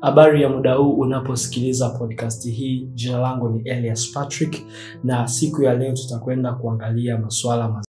Habari ya muda huu unaposikiliza podcast hii. Jina langu ni Elias Patrick, na siku ya leo tutakwenda kuangalia masuala mazima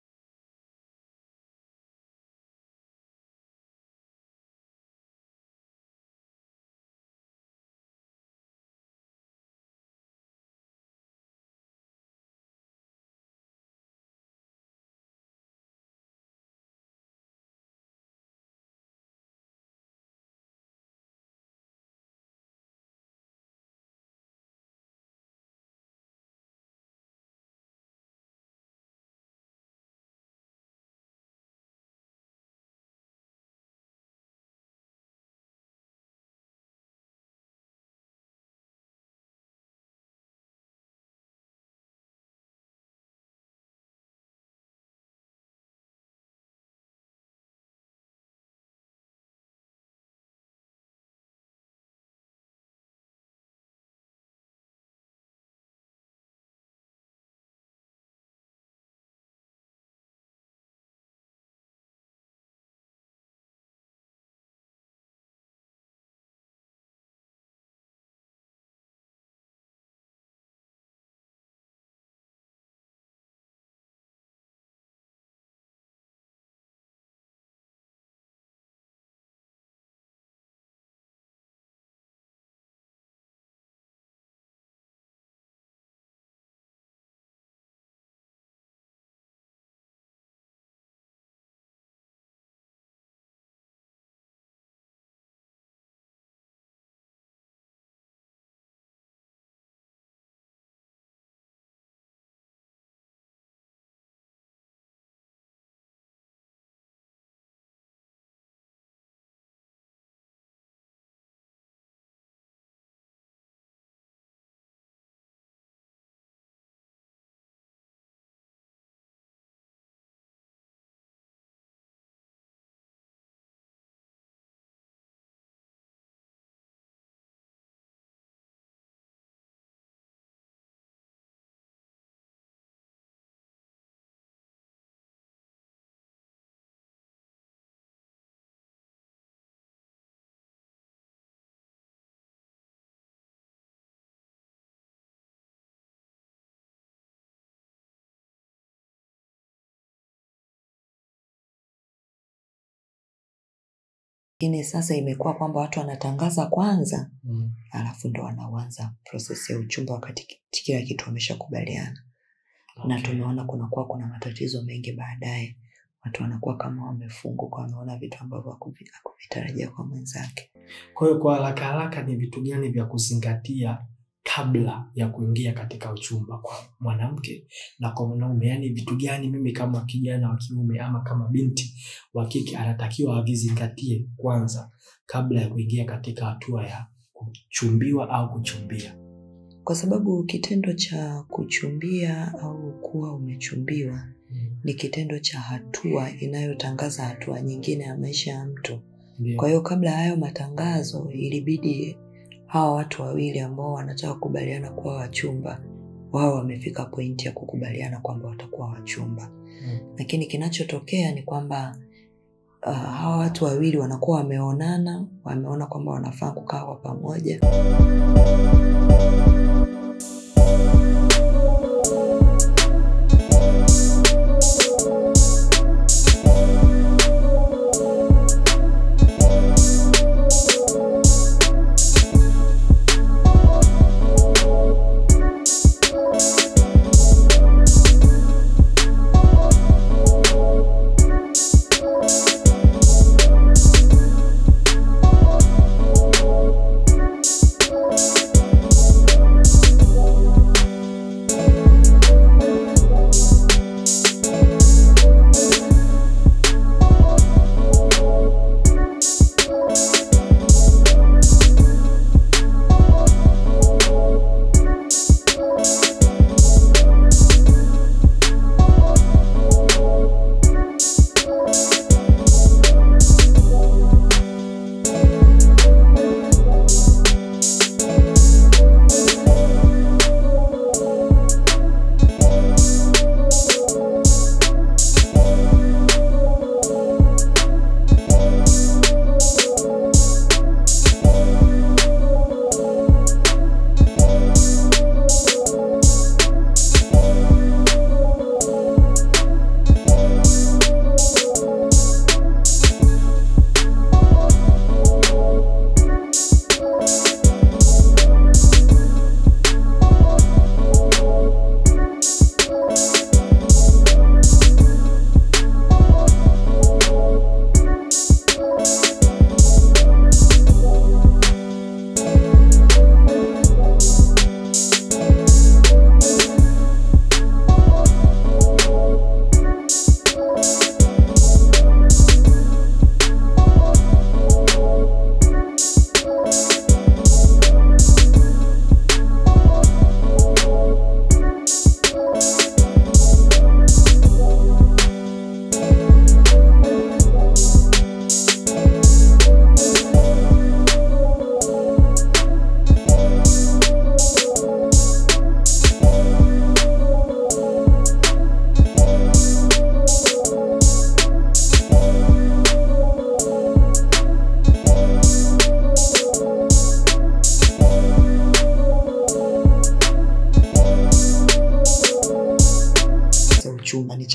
Lakini sasa imekuwa kwamba watu wanatangaza kwanza mm. alafu ndo wanaanza proses ya uchumba wakati ki- kila kitu wameshakubaliana na Okay. tumeona kunakuwa kuna matatizo mengi baadaye watu wanakuwa kama wamefunguka wameona vitu ambavyo hakuvi- hakuvitarajia kwa mwenzake Kwa hiyo kwa haraka haraka, ni vitu gani vya kuzingatia kabla ya kuingia katika uchumba kwa mwanamke na kwa mwanaume? Yaani vitu gani mimi kama kijana wa kiume ama kama binti wa kike anatakiwa avizingatie kwanza kabla ya kuingia katika hatua ya kuchumbiwa au kuchumbia? kwa sababu kitendo cha kuchumbia au kuwa umechumbiwa ni kitendo cha hatua inayotangaza hatua nyingine ya maisha ya mtu Ndio. kwa hiyo kabla ya hayo matangazo ilibidi hawa watu wawili ambao wanataka kukubaliana kuwa wachumba wao wamefika pointi ya kukubaliana kwamba watakuwa wachumba Mm. lakini kinachotokea ni kwamba uh, hawa watu wawili wanakuwa wameonana wameona kwamba wanafaa kukaa kwa pamoja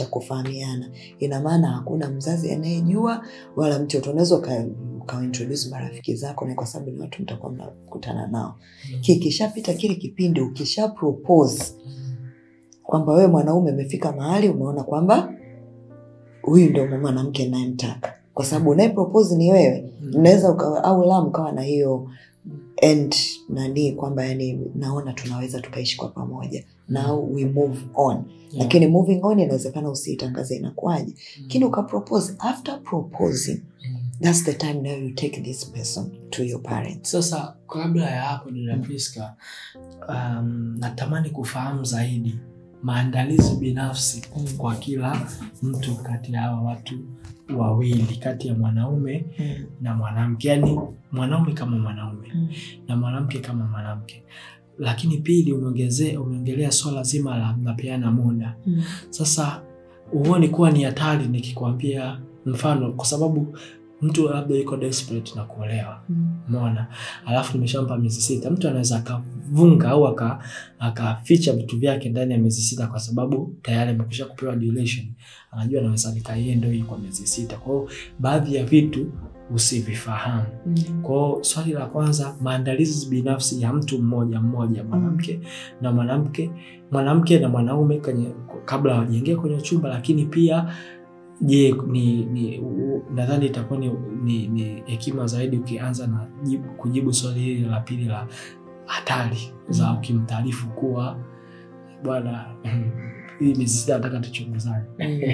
cha kufahamiana ina maana hakuna mzazi anayejua wala mtoto unaweza uka- ukawaintroduce marafiki zako ni kwa sababu ni watu mtakuwa mnakutana nao kikishapita kile kipindi ukisha propose kwamba wewe mwanaume umefika mahali umeona kwamba huyu ndo mwanamke nayemtaka kwa sababu unaye propose ni wewe mnaweza ukawa au la mkawa na hiyo end nani kwamba yani naona tunaweza tukaishi kwa pamoja now we move on lakini moving on inawezekana usiitangaze inakuwaje lakini ukapropose after proposing that's the time now you take this person to your parents sasa kabla ya hapo dada Priska, um, natamani kufahamu zaidi maandalizi binafsi kwa kila mtu kati ya hawa watu wawili kati ya mwanaume mm. na mwanamke yaani mwanaume kama mwanaume Mm. na mwanamke kama mwanamke lakini pili umeongezea umeongelea swala zima la mnapeana muda Mm. sasa huoni kuwa ni hatari nikikwambia mfano kwa sababu mtu labda yuko desperate na kuolewa Mm. mona alafu nimeshampa miezi sita mtu anaweza akavunga au aka- akaficha vitu vyake ndani ya miezi sita kwa sababu tayari amekwisha kupewa duration anajua anaweza nikaie ndo hii kwa miezi sita kwao baadhi ya vitu usivifahamu Mm. kwao swali la kwanza maandalizi binafsi ya mtu mmoja mmoja mwanamke na mwanamke mwanamke na mwanaume kwenye kabla hawajaingia kwenye chumba lakini pia je ni, ni u- nadhani itakuwa ni, ni, ni hekima zaidi ukianza na jibu, kujibu swali hili la pili la hatari za Mm. ukimtaarifu kuwa bwana hii miezi sita nataka tuchunguzane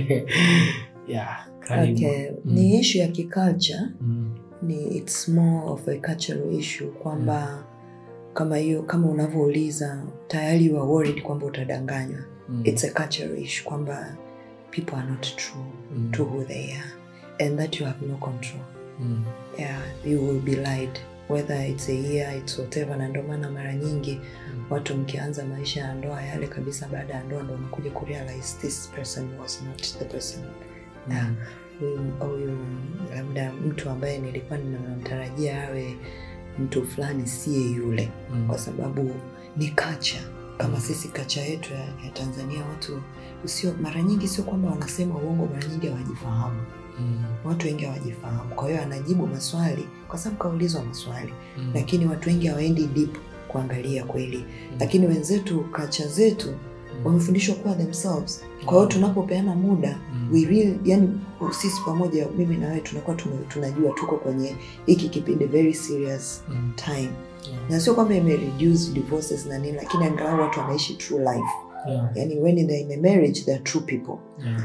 yeah, karibu. okay. Mm. ni ishu ya kiculture Mm, ni it's more of a cultural issue kwamba kama hiyo kama unavyouliza tayari you are worried kwamba utadanganywa mm, it's a cultural issue kwamba people are not true mm, to who they are and that you have no control mm, yeah you will be lied whether it's a year it's whatever na ndio maana mara nyingi mm. watu mkianza maisha ya ndoa yale kabisa baada ya ndoa ndo unakuja kurealize this person was not the person yeah. huyu huyu labda mtu ambaye nilikuwa ninamtarajia awe mtu fulani siye yule Mm, kwa sababu ni kacha kama sisi kacha yetu ya, ya tanzania watu sio mara nyingi sio kwamba wanasema uongo mara nyingi hawajifahamu mm, watu wengi hawajifahamu kwa hiyo anajibu maswali kwa sababu kaulizwa maswali mm, lakini watu wengi hawaendi deep kuangalia kweli lakini wenzetu kacha zetu mm, wamefundishwa kuwa themselves kwa hiyo tunapopeana muda mm, we really, yani sisi pamoja mimi na wewe tunakuwa tume- tunajua tuko kwenye hiki kipindi very serious mm, time yeah, na sio kwamba imereduce divorces na nini lakini angalau watu wanaishi true life yeah, yani when they're in a marriage they're true people yeah.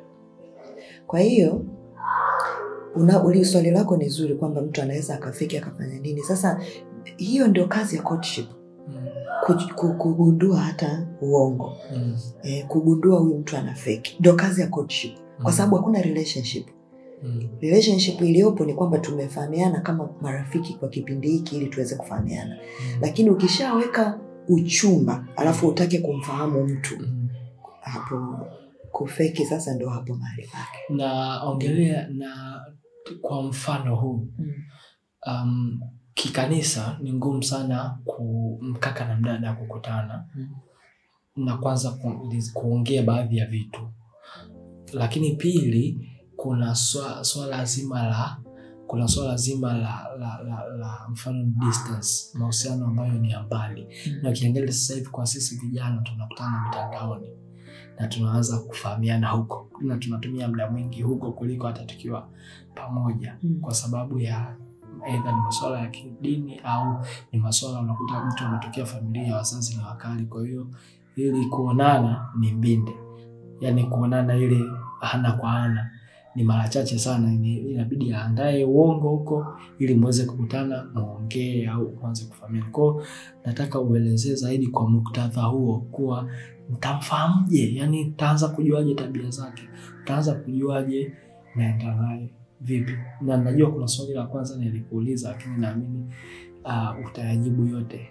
kwa hiyo una uli swali lako ni zuri kwamba mtu anaweza akafiki akafanya nini sasa hiyo ndio kazi ya courtship Mm, ku- ku- kugundua hata uongo mm, eh, kugundua huyu mtu ana fake ndio kazi ya courtship kwa mm, sababu hakuna relationship mm, relationship iliyopo ni kwamba tumefahamiana kama marafiki kwa kipindi hiki ili tuweze kufahamiana mm, lakini ukishaweka uchumba alafu utake kumfahamu mtu mm. hapo kufeki sasa ndo hapo mahali pake na ongelea na kwa mfano huu mm. um, kikanisa ni ngumu sana ku mkaka na mdada kukutana Mm. na kwanza ku, kuongea baadhi ya vitu lakini pili kuna swa- swala zima la kuna swala zima la, la, la, la mfano distance mahusiano ambayo ni ya mbali na ukiangalia sasa hivi kwa sisi vijana tunakutana mitandaoni na tunaanza kufahamiana huko na tunatumia muda mwingi huko kuliko hata tukiwa pamoja Mm. kwa sababu ya aidha ni masuala ya kidini au ni masuala unakuta mtu ametokea familia ya wazazi na wakali kwa hiyo ili kuonana ni mbinde yaani kuonana ile ana kwa ana ni mara chache sana ni- inabidi aandae uongo huko ili muweze kukutana muongee au kuanze kufahamiana kwao nataka uelezee zaidi kwa muktadha huo kuwa ntamfahamje yani ntaanza kujuaje tabia zake ntaanza kujuaje naenda naye vipi na najua kuna swali la kwanza nilikuuliza lakini naamini uh, utayajibu yote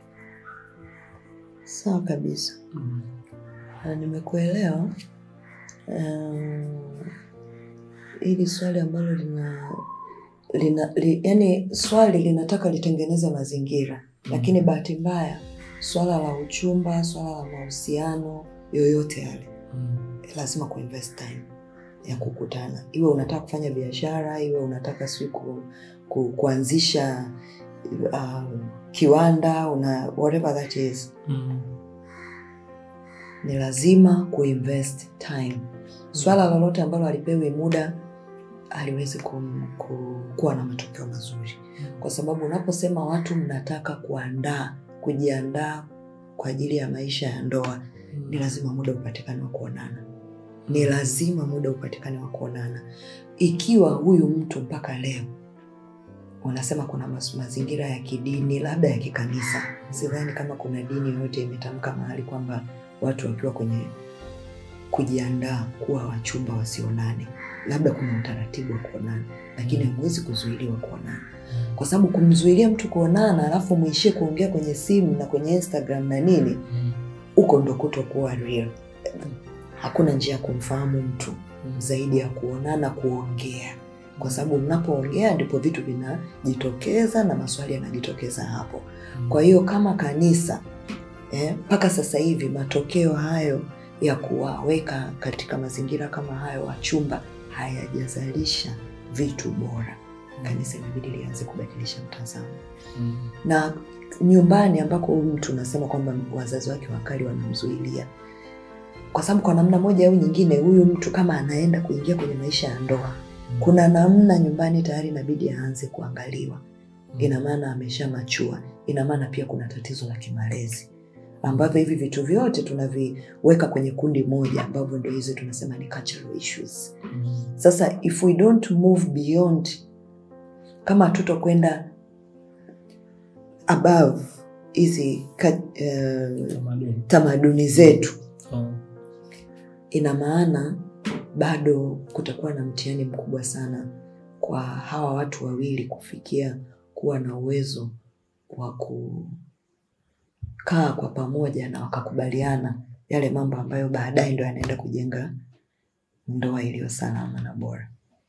sawa kabisa mm. Na nimekuelewa um, hili swali ambalo lina lina li, yani swali linataka litengeneze mazingira lakini bahati mbaya swala la uchumba swala la mahusiano yoyote yale Mm. lazima kuinvest time ya kukutana iwe unataka kufanya biashara iwe unataka sijui ku, ku, kuanzisha uh, kiwanda una whatever that is Mm. ni lazima kuinvest time swala lolote ambalo alipewi muda aliwezi kum, ku, kuwa na matokeo mazuri kwa sababu unaposema watu mnataka kuandaa kujiandaa kwa ajili ya maisha ya ndoa ni lazima muda upatikane wa kuonana ni lazima muda upatikane wa kuonana ikiwa huyu mtu mpaka leo unasema kuna mas- mazingira ya kidini labda ya kikanisa sidhani kama kuna dini yoyote imetamka mahali kwamba watu wakiwa kwenye kujiandaa kuwa wachumba wasionane labda kuna utaratibu wa kuonana lakini hamwezi kuzuiliwa kuonana kwa sababu kumzuilia mtu kuonana alafu mwishie kuongea kwenye simu na kwenye instagram na nini Mm. huko ndo kutokuwa real hakuna njia ya kumfahamu mtu zaidi ya kuonana kuongea kwa sababu mnapoongea ndipo vitu vinajitokeza na maswali yanajitokeza hapo kwa hiyo kama kanisa mpaka eh, sasa hivi matokeo hayo ya kuwaweka katika mazingira kama hayo wachumba hayajazalisha vitu bora kanisa inabidi lianze kubadilisha mtazamo Mm. na nyumbani ambako huyu mtu unasema kwamba wazazi wake wakali wanamzuilia kwa sababu kwa namna moja au nyingine huyu mtu kama anaenda kuingia kwenye maisha ya ndoa kuna namna nyumbani tayari inabidi aanze kuangaliwa ina maana amesha machua ina maana pia kuna tatizo la kimalezi ambavyo hivi vitu vyote tunaviweka kwenye kundi moja ambavyo ndo hizi tunasema ni cultural issues Mm. sasa if we don't move beyond kama hatutokwenda above hizi ka- eh, Tamaduni. tamaduni zetu Mm. ina maana bado kutakuwa na mtihani mkubwa sana kwa hawa watu wawili kufikia kuwa na uwezo wa kukaa kwa pamoja na wakakubaliana yale mambo ambayo baadaye ndo yanaenda kujenga ndoa iliyo salama na bora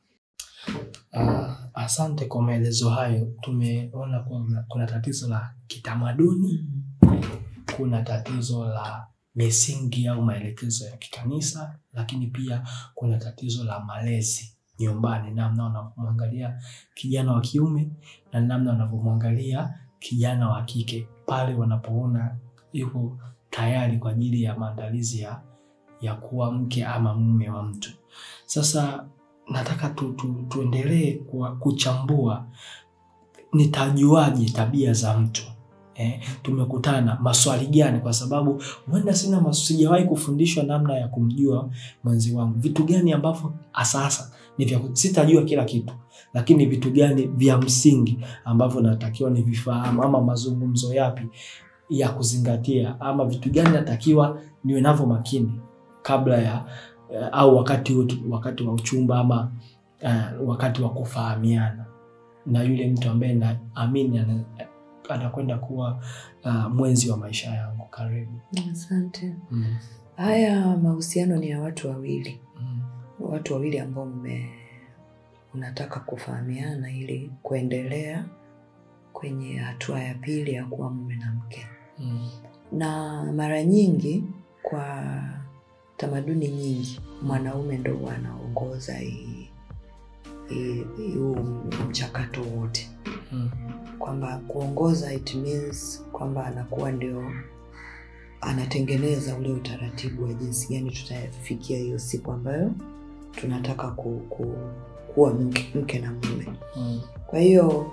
Ah, asante kwa maelezo hayo. Tumeona kwamba kuna tatizo la kitamaduni, kuna tatizo la misingi au maelekezo ya kikanisa, lakini pia kuna tatizo la malezi nyumbani, namna wanavyomwangalia kijana wa kiume na namna wanavyomwangalia kijana wa kike pale wanapoona yuko tayari kwa ajili ya maandalizi ya, ya kuwa mke ama mume wa mtu. Sasa nataka tu, tu, tuendelee kwa- kuchambua nitajuaje tabia za mtu eh, tumekutana maswali gani kwa sababu huenda sina mas- sijawahi kufundishwa namna ya kumjua mwenzi wangu vitu gani ambavyo asasa ni vya ku- sitajua kila kitu lakini vitu gani vya msingi ambavyo natakiwa nivifahamu ama mazungumzo yapi ya kuzingatia ama vitu gani natakiwa niwe navyo makini kabla ya eh, au wakati wetu, wakati wa uchumba ama uh, wakati wa kufahamiana na yule mtu ambaye naamini ana- anakwenda kuwa uh, mwenzi wa maisha yangu karibu asante mm. haya mahusiano ni ya watu wawili Mm. watu wawili ambao mme unataka kufahamiana ili kuendelea kwenye hatua ya pili ya kuwa mume na mke Mm. na mara nyingi kwa tamaduni nyingi mwanaume ndo huwa anaongoza hii- hii- huu mchakato wote Mm. kwamba kuongoza it means kwamba anakuwa ndio anatengeneza ule utaratibu wa jinsi gani tutafikia hiyo siku ambayo tunataka ku, ku, kuwa mke, mke na mume Mm. kwa hiyo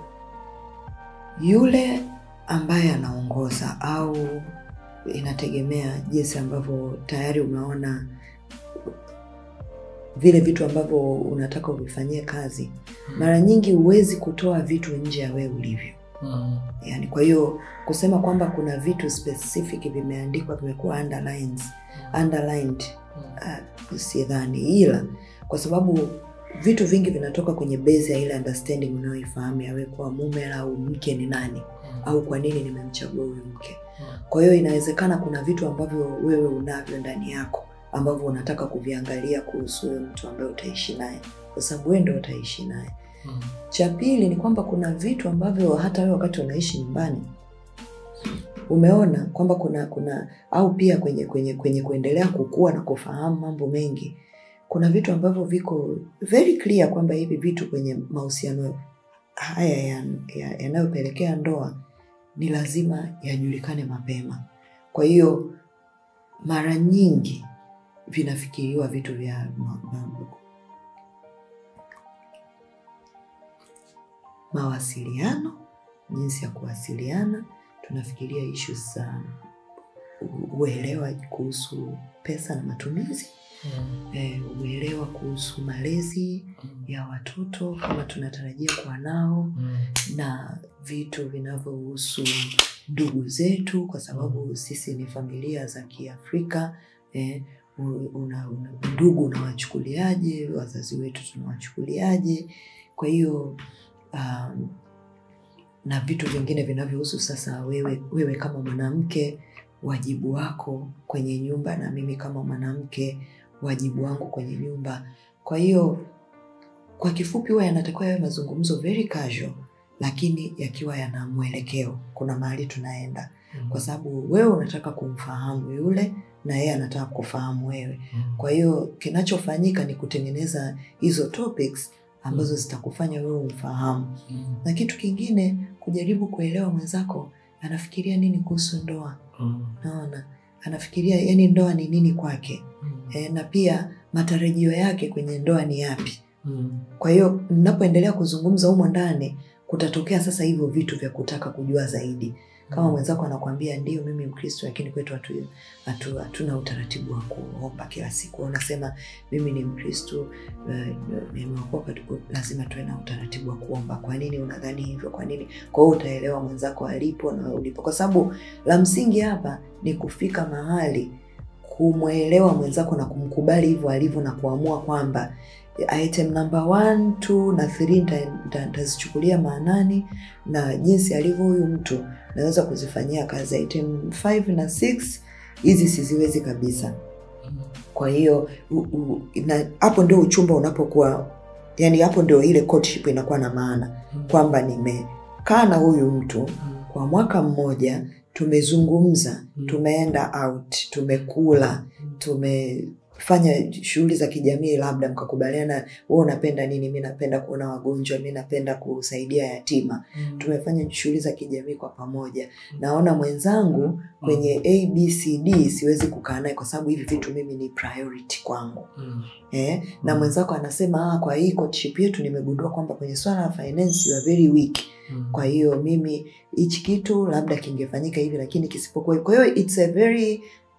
yule ambaye anaongoza au inategemea jinsi ambavyo tayari umeona vile vitu ambavyo unataka uvifanyie kazi mara nyingi huwezi kutoa vitu nje ya wewe ulivyo Mm. yani kwa hiyo kusema kwamba kuna vitu specific vimeandikwa vimekuwa underlines, underlined uh, sidhani ila kwa sababu vitu vingi vinatoka kwenye base ya ile understanding unayoifahamu yawe kuwa mume au mke ni nani au kwa nini nimemchagua huyu mke kwa hiyo inawezekana kuna vitu ambavyo wewe unavyo ndani yako ambavyo unataka kuviangalia kuhusu huyo mtu ambaye utaishi naye kwa sababu wewe ndo utaishi naye Mm. cha pili ni kwamba kuna vitu ambavyo hata wewe wakati unaishi nyumbani umeona kwamba kuna kuna au pia kwenye kwenye kwenye kuendelea kukua na kufahamu mambo mengi kuna vitu ambavyo viko very clear kwamba hivi vitu kwenye mahusiano haya yanayopelekea ya, yanayopelekea ndoa ni lazima yajulikane mapema. Kwa hiyo mara nyingi vinafikiriwa vitu vya ma, ma, mawasiliano, jinsi ya kuwasiliana. Tunafikiria issues za u- uelewa kuhusu pesa na matumizi, eh, uelewa kuhusu malezi ya watoto kama tunatarajia kuwa nao na vitu vinavyohusu ndugu zetu, kwa sababu sisi ni familia za Kiafrika eh, u- una, una, ndugu unawachukuliaje, wazazi wetu tunawachukuliaje? Kwa hiyo um, na vitu vingine vinavyohusu sasa wewe, wewe kama mwanamke, wajibu wako kwenye nyumba, na mimi kama mwanamke, wajibu wangu kwenye nyumba. Kwa hiyo kwa kifupi, huwa yanatakiwa yawe mazungumzo very casual, lakini yakiwa yana mwelekeo, kuna mahali tunaenda, kwa sababu wewe unataka kumfahamu yule na yeye anataka kufahamu wewe. Kwa hiyo kinachofanyika ni kutengeneza hizo topics ambazo zitakufanya wewe umfahamu, na kitu kingine kujaribu kuelewa mwenzako anafikiria nini kuhusu ndoa. Naona anafikiria yani ndoa ni nini kwake e, na pia matarajio yake kwenye ndoa ni yapi. Kwa hiyo mnapoendelea kuzungumza humo ndani, kutatokea sasa hivyo vitu vya kutaka kujua zaidi. Kama mwenzako anakwambia ndio, mimi Mkristo, lakini kwetu hatu, hatu, hatuna utaratibu wa kuomba kila siku. Unasema mimi ni Mkristo, eh, nimeokoka, tuko- lazima tuwe na utaratibu wa kuomba. Kwa nini unadhani hivyo? Kwa nini? Kwa hiyo utaelewa mwenzako alipo na wewe ulipo, kwa sababu la msingi hapa ni kufika mahali kumwelewa mwenzako na kumkubali hivyo alivyo na kuamua kwamba item number one, two na three nita- nita- nitazichukulia maanani na jinsi alivyo huyu mtu naweza kuzifanyia kazi. Item five na six hizi siziwezi kabisa. Kwa hiyo u- u- na- hapo ndio uchumba unapokuwa, yani hapo ndio ile courtship inakuwa na maana kwamba nimekaa na huyu mtu kwa mwaka mmoja, tumezungumza, tumeenda out, tumekula, tumefanya shughuli za kijamii, labda mkakubaliana, wewe unapenda nini, mi napenda kuona wagonjwa, mi napenda kusaidia yatima. Tumefanya shughuli za kijamii kwa pamoja. Naona mwenzangu kwenye ABCD siwezi kukaa naye kwa sababu hivi vitu mimi ni priority kwangu. Eh, na mwenzako anasema ah, kwa hii courtship yetu nimegundua kwamba kwenye swala la finance you are very weak. Kwa hiyo mimi hichi kitu labda kingefanyika hivi, lakini kisipokuwa hivi. Kwa hiyo it's a very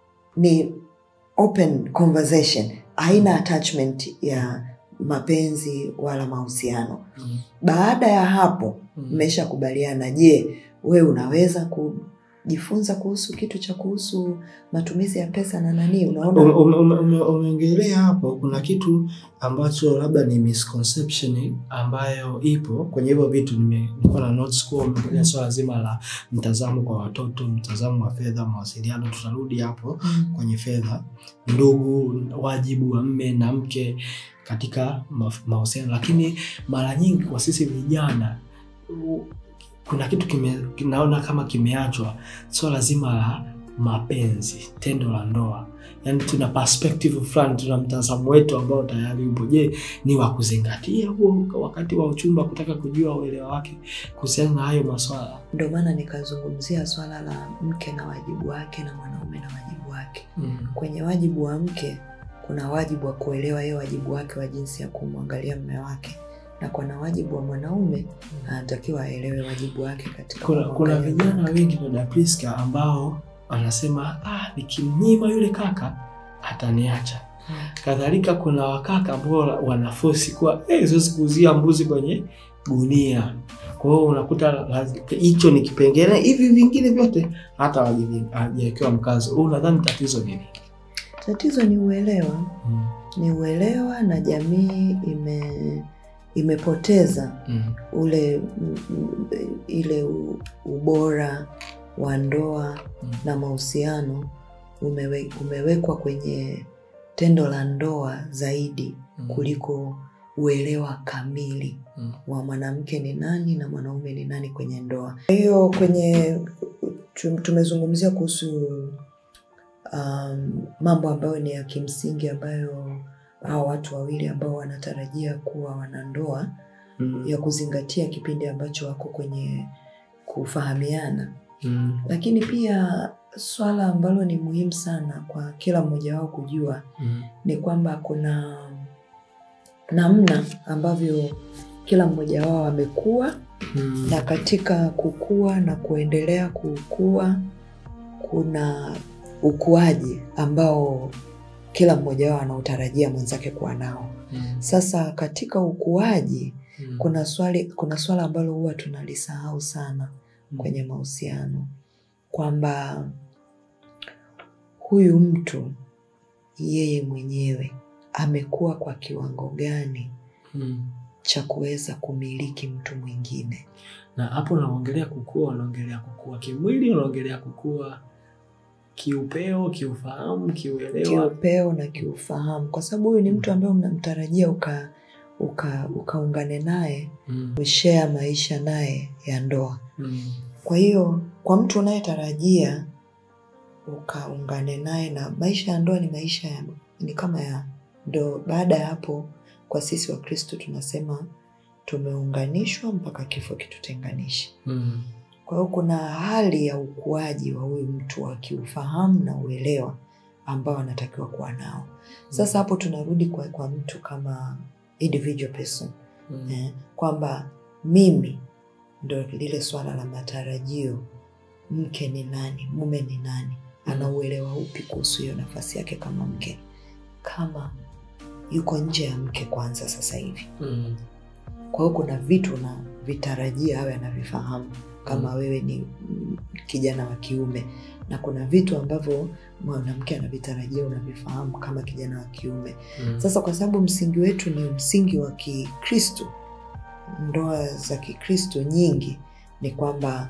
ni open conversation, haina attachment ya mapenzi wala mahusiano. Baada ya hapo mmeshakubaliana, je, wewe unaweza kujifunza kuhusu kitu cha kuhusu matumizi ya pesa na nani? Unaona, Ume- ume- ume- Umeongelea hapo, kuna kitu ambacho labda ni misconception ambayo ipo kwenye hivyo vitu. Nime- Nilikuwa na notes kuwa umeongelea swala zima la mtazamo kwa watoto, mtazamo wa fedha, mawasiliano. Tutarudi hapo Mm. kwenye fedha, ndugu, wajibu wa mme na mke katika ma- mahusiano, lakini mara nyingi kwa sisi vijana u- kuna kitu kime, naona kama kimeachwa, swala zima la mapenzi, tendo la ndoa. Yani tuna perspective fulani, tuna mtazamo wetu ambao tayari upo. Je, ni wa kuzingatia huo wakati wa uchumba, kutaka kujua uelewa wake kuhusiana na hayo maswala? ndio maana nikazungumzia swala la mke na wajibu wake na mwanaume na wajibu wake. Mm. Kwenye wajibu wa mke kuna wajibu wa kuelewa yeye wajibu wake wa jinsi ya kumwangalia mume wake, na kuna wajibu wa mwanaume anatakiwa aelewe wajibu wake katika Kuna, kuna kumwangalia mume vijana wake. wengi dada Priska ambao wanasema ah, nikimnyima yule kaka ataniacha. Mm. Kadhalika kuna wakaka ambao wanafosi kuwa eh, siwezi kuuzia mbuzi kwenye gunia. Kwa hiyo unakuta lazi- hicho ni kipengele, hivi vingine vyote hata hawajavi- hawajawekewa mkazo. Wewe unadhani tatizo nini? Tatizo ni uelewa, Mm. ni uelewa na jamii ime imepoteza Mm. ule mm, mm, ile u- ubora wa ndoa Mm. na mahusiano umewe, umewekwa kwenye tendo la ndoa zaidi Mm. kuliko uelewa kamili Mm. wa mwanamke ni nani na mwanaume ni nani kwenye ndoa. Kwa hiyo kwenye tu- tumezungumzia kuhusu um, mambo ambayo ni ya kimsingi ambayo hao watu wawili ambao wanatarajia kuwa wanandoa Mm. ya kuzingatia kipindi ambacho wako kwenye kufahamiana Mm. lakini pia swala ambalo ni muhimu sana kwa kila mmoja wao kujua Mm. ni kwamba kuna namna ambavyo kila mmoja wao amekuwa Mm. na katika kukua na kuendelea kukua kuna ukuaji ambao kila mmoja wao anautarajia mwenzake kuwa nao Mm. sasa katika ukuaji Mm. kuna swali kuna swala ambalo huwa tunalisahau sana Mm. kwenye mahusiano kwamba huyu mtu yeye mwenyewe amekuwa kwa kiwango gani Mm. cha kuweza kumiliki mtu mwingine na hapo unaongelea kukua unaongelea kukua kimwili unaongelea kukua kiupeo kiufahamu kiuelewa kiupeo na kiufahamu kwa sababu huyu ni mtu ambaye unamtarajia uka uka ukaungane naye mm. ushea maisha naye ya ndoa Mm. kwa hiyo kwa mtu unayetarajia ukaungane naye na maisha ya ndoa ni maisha ya, ni kama ya ndo baada ya hapo kwa sisi wa kristo tunasema tumeunganishwa mpaka kifo kitutenganishe Mm. kwa hiyo kuna hali ya ukuaji wa huyu mtu wa kiufahamu na uelewa ambao anatakiwa kuwa nao sasa hapo tunarudi kwa, kwa mtu kama individual person Mm. eh, kwamba mimi ndo lile swala la matarajio mke ni nani mume ni nani ana uelewa upi kuhusu hiyo nafasi yake kama mke kama yuko nje ya mke kwanza sasa hivi Mm. kwa hiyo kuna vitu na vitarajia awe anavifahamu kama Mm. wewe ni mm, kijana wa kiume na kuna vitu ambavyo mwanamke anavitarajia unavifahamu kama kijana wa kiume Mm. sasa kwa sababu msingi wetu ni msingi wa kikristo ndoa za kikristo nyingi ni kwamba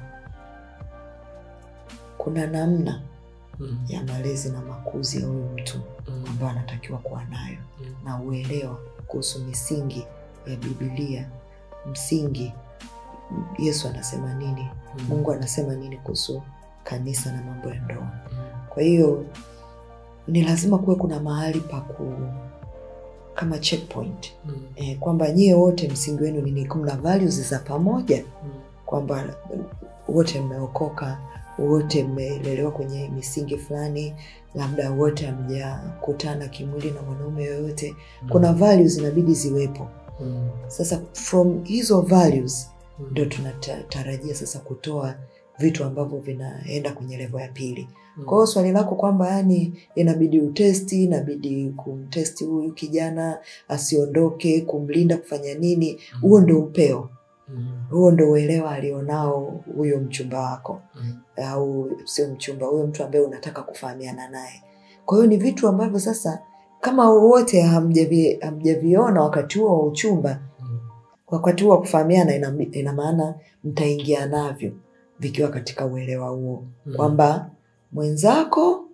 kuna namna Mm. ya malezi na makuzi ya huyu mtu Mm. ambayo anatakiwa kuwa nayo Mm. na uelewa kuhusu misingi ya bibilia msingi yesu anasema nini Mm. mungu anasema nini kuhusu kanisa na mambo ya ndoa Mm. kwa hiyo ni lazima kuwe kuna mahali pa ku kama checkpoint Mm. e, kwamba nyie wote msingi wenu nini kuna values za pamoja Mm. kwamba wote mmeokoka wote mmelelewa kwenye misingi fulani labda wote hamjakutana kimwili na mwanaume yoyote kuna values inabidi ziwepo Mm. sasa from hizo values Mm. ndio tunatarajia sasa kutoa vitu ambavyo vinaenda kwenye levo ya pili Mm. kwa hiyo swali lako kwamba yani inabidi utesti inabidi kumtesti huyu kijana asiondoke kumlinda kufanya nini huo ndo upeo Mm. huo ndo uelewa alionao huyo mchumba wako Mm. au sio mchumba huyo mtu ambaye unataka kufahamiana naye kwa hiyo ni vitu ambavyo sasa kama wote hamjavi- hamjaviona wakati huo wa uchumba Mm. wakati huo wa kufahamiana ina, ina maana mtaingia navyo vikiwa katika uelewa huo Mm. kwamba mwenzako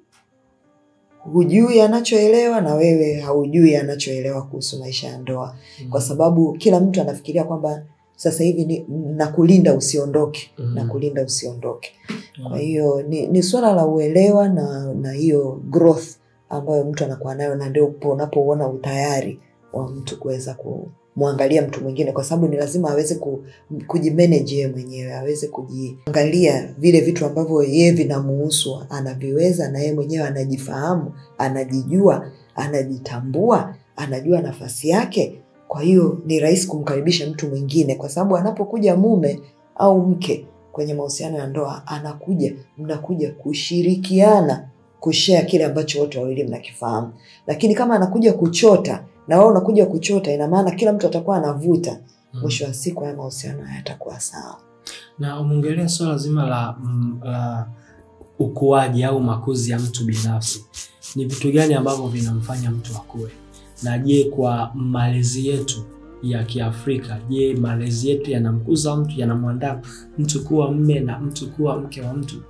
hujui anachoelewa na wewe haujui anachoelewa kuhusu maisha ya ndoa Mm. kwa sababu kila mtu anafikiria kwamba sasa hivi ni nakulinda usiondoke Mm. nakulinda usiondoke Mm. kwa hiyo ni, ni swala la uelewa na na hiyo growth ambayo mtu anakuwa nayo na ndio upo unapouona utayari wa mtu kuweza kumwangalia mtu mwingine kwa sababu ni lazima aweze ku, kujimanage yeye mwenyewe aweze kujiangalia vile vitu ambavyo yeye vinamuhusu anaviweza na yeye mwenyewe anajifahamu anajijua anajitambua anajua nafasi yake kwa hiyo ni rahisi kumkaribisha mtu mwingine kwa sababu anapokuja mume au mke kwenye mahusiano ya ndoa anakuja mnakuja kushirikiana kushea kile ambacho wote wawili mnakifahamu lakini kama anakuja kuchota na wewe unakuja kuchota ina maana kila mtu atakuwa anavuta Mm. mwisho wa siku haya mahusiano hayatakuwa sawa na umeongelea swala zima la, mm, la ukuaji au makuzi ya mtu binafsi ni vitu gani ambavyo vinamfanya mtu akue na je kwa malezi yetu ya kiafrika je malezi yetu yanamkuza mtu yanamwandaa mtu kuwa mme na mtu kuwa mke wa mtu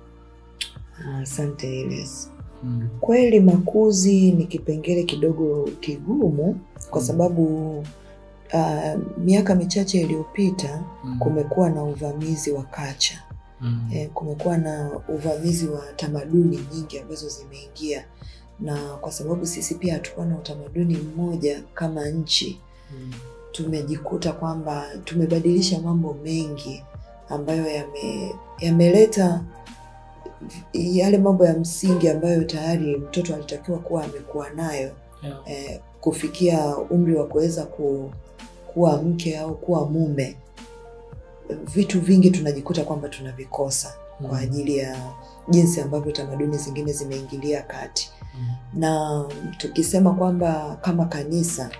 asante Elias. mm. kweli makuzi ni kipengele kidogo kigumu kwa Mm. sababu uh, miaka michache iliyopita Mm. kumekuwa na uvamizi wa kacha Mm. eh, kumekuwa na uvamizi wa tamaduni nyingi ambazo zimeingia na kwa sababu sisi pia hatukuwa na utamaduni mmoja kama nchi Mm. tumejikuta kwamba tumebadilisha mambo mengi ambayo yame- yameleta yale mambo ya msingi ambayo tayari mtoto alitakiwa kuwa amekuwa nayo Yeah. eh, kufikia umri wa kuweza ku, kuwa mke au kuwa mume vitu vingi tunajikuta kwamba tunavikosa kwa Mm. ajili ya jinsi ambavyo tamaduni zingine zimeingilia kati Mm. na tukisema kwamba kama kanisa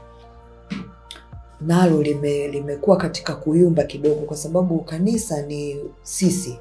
nalo lime, limekuwa katika kuyumba kidogo kwa sababu kanisa ni sisi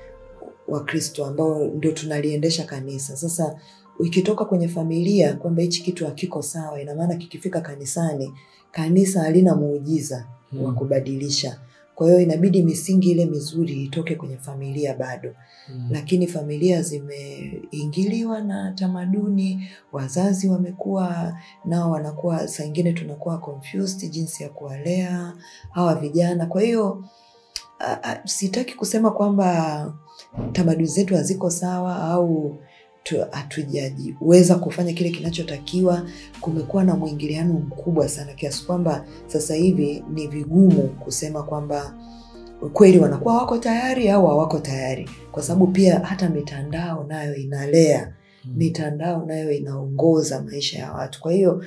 wakristo ambao ndio tunaliendesha kanisa sasa ikitoka kwenye familia kwamba hichi kitu hakiko sawa ina maana kikifika kanisani kanisa halina muujiza Mm. wa kubadilisha kwa hiyo inabidi misingi ile mizuri itoke kwenye familia bado Mm. lakini familia zimeingiliwa na tamaduni wazazi wamekuwa nao wanakuwa saa ingine tunakuwa confused jinsi ya kuwalea hawa vijana kwa hiyo a- a- sitaki kusema kwamba tamaduni zetu haziko sawa au tu- hatujajiweza kufanya kile kinachotakiwa kumekuwa na mwingiliano mkubwa sana kiasi kwamba sasa hivi ni vigumu kusema kwamba kweli wanakuwa wako tayari au hawako tayari kwa sababu pia hata mitandao nayo inalea Mm. mitandao nayo inaongoza maisha ya watu kwa hiyo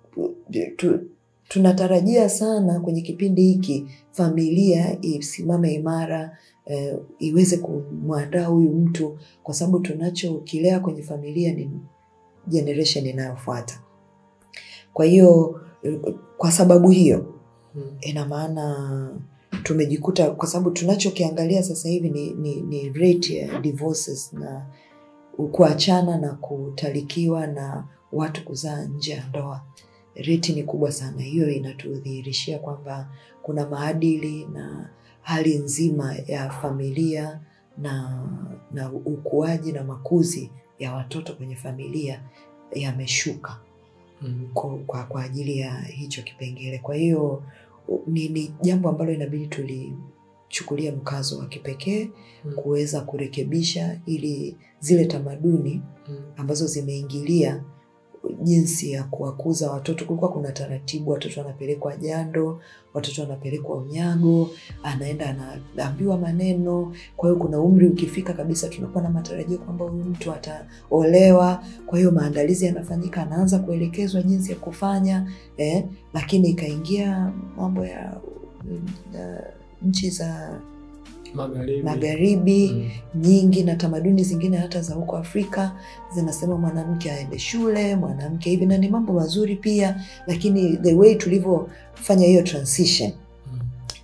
tu, tunatarajia sana kwenye kipindi hiki familia isimame imara eh, iweze kumwandaa huyu mtu kwa sababu tunachokilea kwenye familia ni generation inayofuata kwa hiyo eh, kwa sababu hiyo Mm. ina maana tumejikuta kwa sababu tunachokiangalia sasa hivi ni, ni, ni rate ya divorces na kuachana na kutalikiwa na watu kuzaa nje ya ndoa reti ni kubwa sana hiyo inatudhihirishia kwamba kuna maadili na hali nzima ya familia na na ukuaji na makuzi ya watoto kwenye familia yameshuka Mm. kwa, kwa, kwa ajili ya hicho kipengele kwa hiyo u- ni, ni jambo ambalo inabidi tulichukulia mkazo wa kipekee Mm. kuweza kurekebisha ili zile tamaduni Mm. ambazo zimeingilia jinsi ya kuwakuza watoto kulikuwa kuna taratibu watoto wanapelekwa jando watoto wanapelekwa unyago anaenda anaambiwa maneno kwa hiyo kuna umri ukifika kabisa tunakuwa na matarajio kwamba huyu mtu ataolewa kwa hiyo maandalizi yanafanyika anaanza kuelekezwa jinsi ya kufanya eh, lakini ikaingia mambo ya uh, nchi za Magharibi. magharibi Mm. nyingi na tamaduni zingine hata za huko Afrika zinasema mwanamke aende shule, mwanamke hivi, na ni mambo mazuri pia, lakini the way tulivyofanya hiyo transition Mm.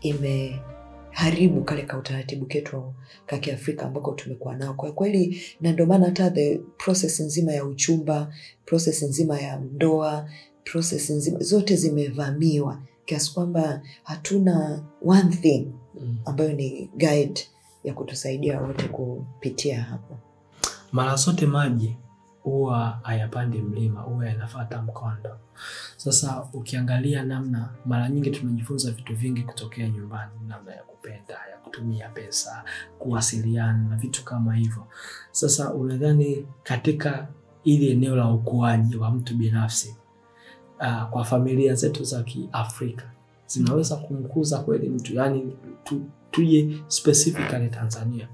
imeharibu kale ka utaratibu ketu ka Kiafrika ambako tumekuwa nao kwa kweli, na ndio maana hata the process nzima ya uchumba, process nzima ya ndoa, process nzima zote zimevamiwa kiasi kwamba hatuna one thing Mm. ambayo ni guide ya kutusaidia wote kupitia hapo. mara zote maji huwa hayapandi mlima, huwa yanafata mkondo. Sasa ukiangalia namna, mara nyingi tunajifunza vitu vingi kutokea nyumbani, namna ya kupenda, ya kutumia pesa, kuwasiliana na vitu kama hivyo. Sasa unadhani katika ili eneo la ukuaji wa mtu binafsi uh, kwa familia zetu za Kiafrika zinaweza kumkuza kweli mtu, yani tu, tuje specifically Tanzania?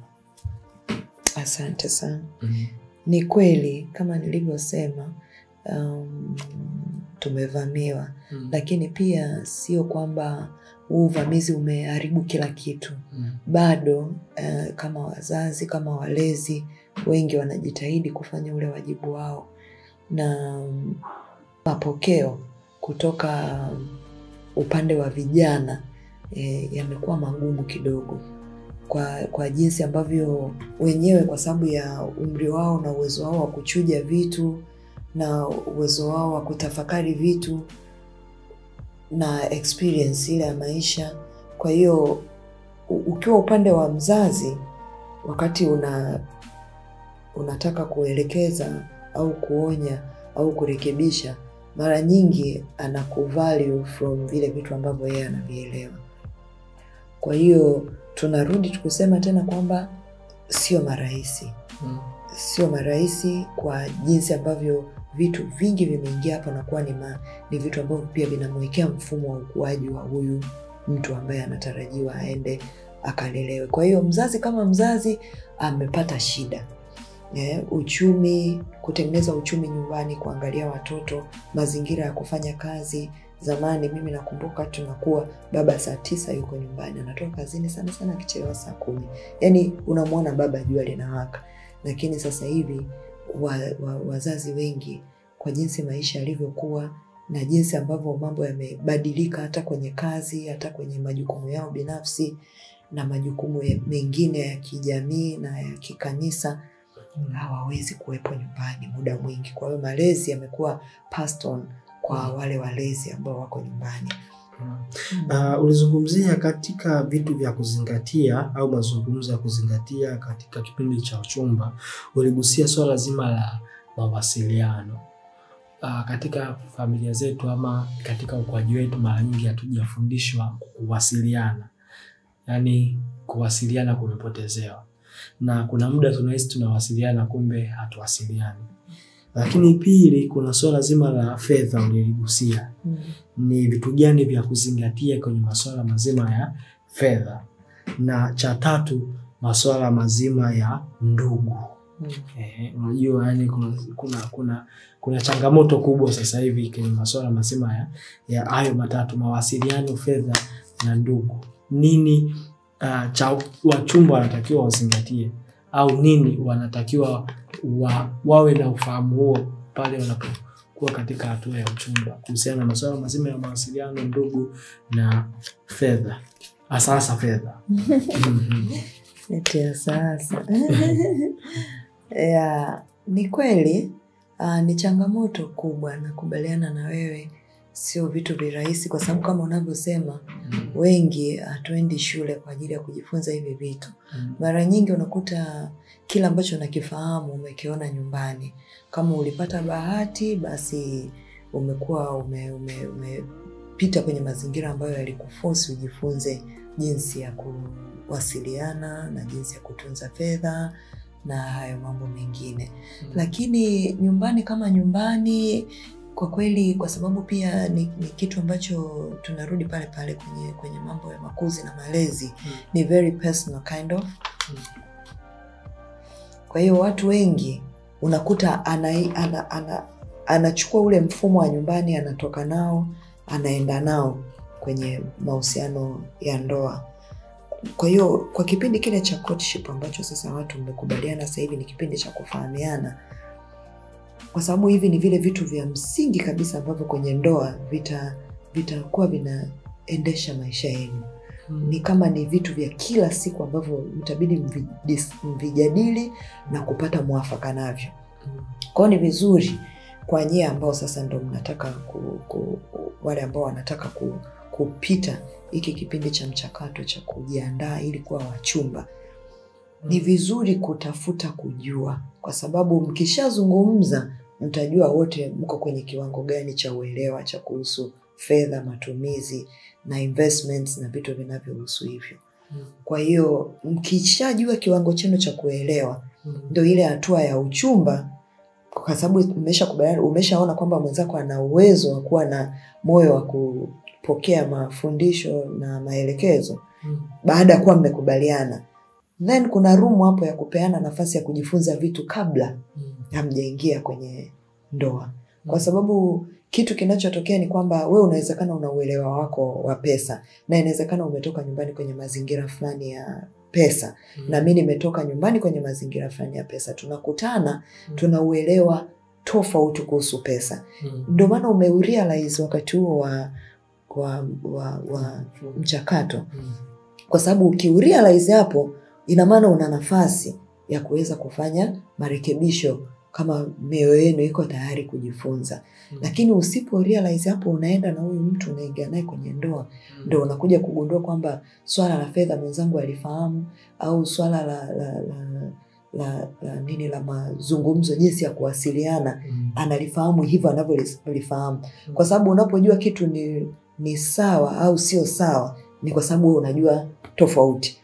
Asante sana. mm. Ni kweli kama nilivyosema, um, tumevamiwa, Mm. lakini pia sio kwamba huu uvamizi umeharibu kila kitu. Mm. Bado eh, kama wazazi, kama walezi, wengi wanajitahidi kufanya ule wajibu wao, na mm, mapokeo kutoka upande wa vijana eh, yamekuwa magumu kidogo kwa, kwa jinsi ambavyo wenyewe kwa sababu ya umri wao na uwezo wao wa kuchuja vitu na uwezo wao wa kutafakari vitu na experience ile ya maisha. Kwa hiyo u- ukiwa upande wa mzazi, wakati una unataka kuelekeza au kuonya au kurekebisha, mara nyingi anakuvalue from vile vitu ambavyo yeye anavielewa. Kwa hiyo tunarudi tukusema tena kwamba sio marahisi Mm. sio marahisi kwa jinsi ambavyo vitu vingi vimeingia hapa na kuwa ni, ma, ni vitu ambavyo pia vinamwekea mfumo wa ukuaji wa huyu mtu ambaye anatarajiwa aende akalelewe. Kwa hiyo mzazi kama mzazi amepata shida eh, uchumi, kutengeneza uchumi nyumbani, kuangalia watoto, mazingira ya kufanya kazi. Zamani mimi nakumbuka tunakuwa baba saa tisa yuko nyumbani, anatoka kazini sana sana akichelewa saa kumi, yaani unamwona baba jua linawaka. Lakini sasa hivi wa, wa, wazazi wengi kwa jinsi maisha yalivyokuwa na jinsi ambavyo mambo yamebadilika hata kwenye kazi, hata kwenye majukumu yao binafsi na majukumu ya- mengine ya kijamii na ya kikanisa hawawezi kuwepo nyumbani muda mwingi. Kwa hiyo malezi yamekuwa passed on kwa wale walezi ambao wako nyumbani. Uh, ulizungumzia katika vitu vya kuzingatia au mazungumzo ya kuzingatia katika kipindi cha uchumba, uligusia swala zima la mawasiliano. Uh, katika familia zetu ama katika ukuaji wetu, mara nyingi hatujafundishwa kuwasiliana, yaani kuwasiliana kumepotezewa, na kuna muda tunahisi tunawasiliana, kumbe hatuwasiliani. Lakini pili, kuna swala zima la fedha uliligusia ni vitu gani vya kuzingatia kwenye masuala mazima ya fedha, na cha tatu masuala mazima ya ndugu. Eh, unajua yani kuna, kuna, kuna, kuna changamoto kubwa sasa hivi kwenye masuala mazima ya ya hayo matatu: mawasiliano, fedha na ndugu. Nini uh, cha wachumba wanatakiwa wazingatie au nini wanatakiwa wa, wawe na ufahamu huo pale wanapokuwa katika hatua ya uchumba kuhusiana na masuala mazima ya mawasiliano, ndugu na fedha, hasa hasa fedha. Mhm. Eti ya sasa ya, ni kweli ah, ni changamoto kubwa, nakubaliana na wewe, sio vitu virahisi, kwa sababu kama unavyosema wengi hatuendi shule kwa ajili ya kujifunza hivi vitu. Mhm. Mara nyingi unakuta kila ambacho unakifahamu umekiona nyumbani. Kama ulipata bahati, basi umekuwa ume, ume, umepita kwenye mazingira ambayo yalikufosi ujifunze jinsi ya kuwasiliana na jinsi ya kutunza fedha na hayo mambo mengine. Lakini nyumbani kama nyumbani, kwa kweli, kwa sababu pia ni, ni kitu ambacho tunarudi pale pale kwenye, kwenye mambo ya makuzi na malezi Mm. ni very personal kind of. Kwa hiyo watu wengi unakuta ana, ana, ana, anachukua ule mfumo wa nyumbani anatoka nao anaenda nao kwenye mahusiano ya ndoa. Kwa hiyo kwa kipindi kile cha courtship ambacho sasa watu mmekubaliana sasa hivi ni kipindi cha kufahamiana, kwa sababu hivi ni vile vitu vya msingi kabisa ambavyo kwenye ndoa vita vitakuwa vinaendesha maisha yenu ni kama ni vitu vya kila siku ambavyo mtabidi mvi- dis- mvijadili na kupata mwafaka navyo. Kwao ni vizuri kwa nyie ambao sasa ndo mnataka ku, ku, wale ambao wanataka ku, kupita hiki kipindi cha mchakato cha kujiandaa ili kuwa wachumba, ni vizuri kutafuta kujua, kwa sababu mkishazungumza mtajua wote mko kwenye kiwango gani cha uelewa cha kuhusu fedha, matumizi na investments na vitu vinavyohusu hivyo. Kwa hiyo mkishajua kiwango chenu cha kuelewa, ndo ile hatua ya uchumba, kwa sababu umeshakubaliana, umeshaona kwamba mwenzako ana uwezo wa kuwa na moyo wa kupokea mafundisho na maelekezo baada ya kuwa mmekubaliana, then kuna room hapo ya kupeana nafasi ya kujifunza vitu kabla hamjaingia kwenye ndoa, kwa sababu kitu kinachotokea ni kwamba we unawezekana una uelewa wako wa pesa na inawezekana umetoka nyumbani kwenye mazingira fulani ya pesa na mi nimetoka nyumbani kwenye mazingira fulani ya pesa, tunakutana tuna uelewa tofauti kuhusu pesa. Ndio maana umeurealize wakati huo wa, wa, wa, wa mchakato, kwa sababu ukiurealize hapo, ina maana una nafasi ya kuweza kufanya marekebisho kama mioyo yenu iko tayari kujifunza. Lakini usipo realize hapo, unaenda na huyu mtu unaingia naye kwenye ndoa, ndo unakuja kugundua kwamba swala la fedha mwenzangu alifahamu, au swala la, la, la, la, la nini la mazungumzo, jinsi ya kuwasiliana analifahamu hivyo anavyolifahamu, kwa sababu unapojua kitu ni, ni sawa au sio sawa, ni kwa sababu wewe unajua tofauti.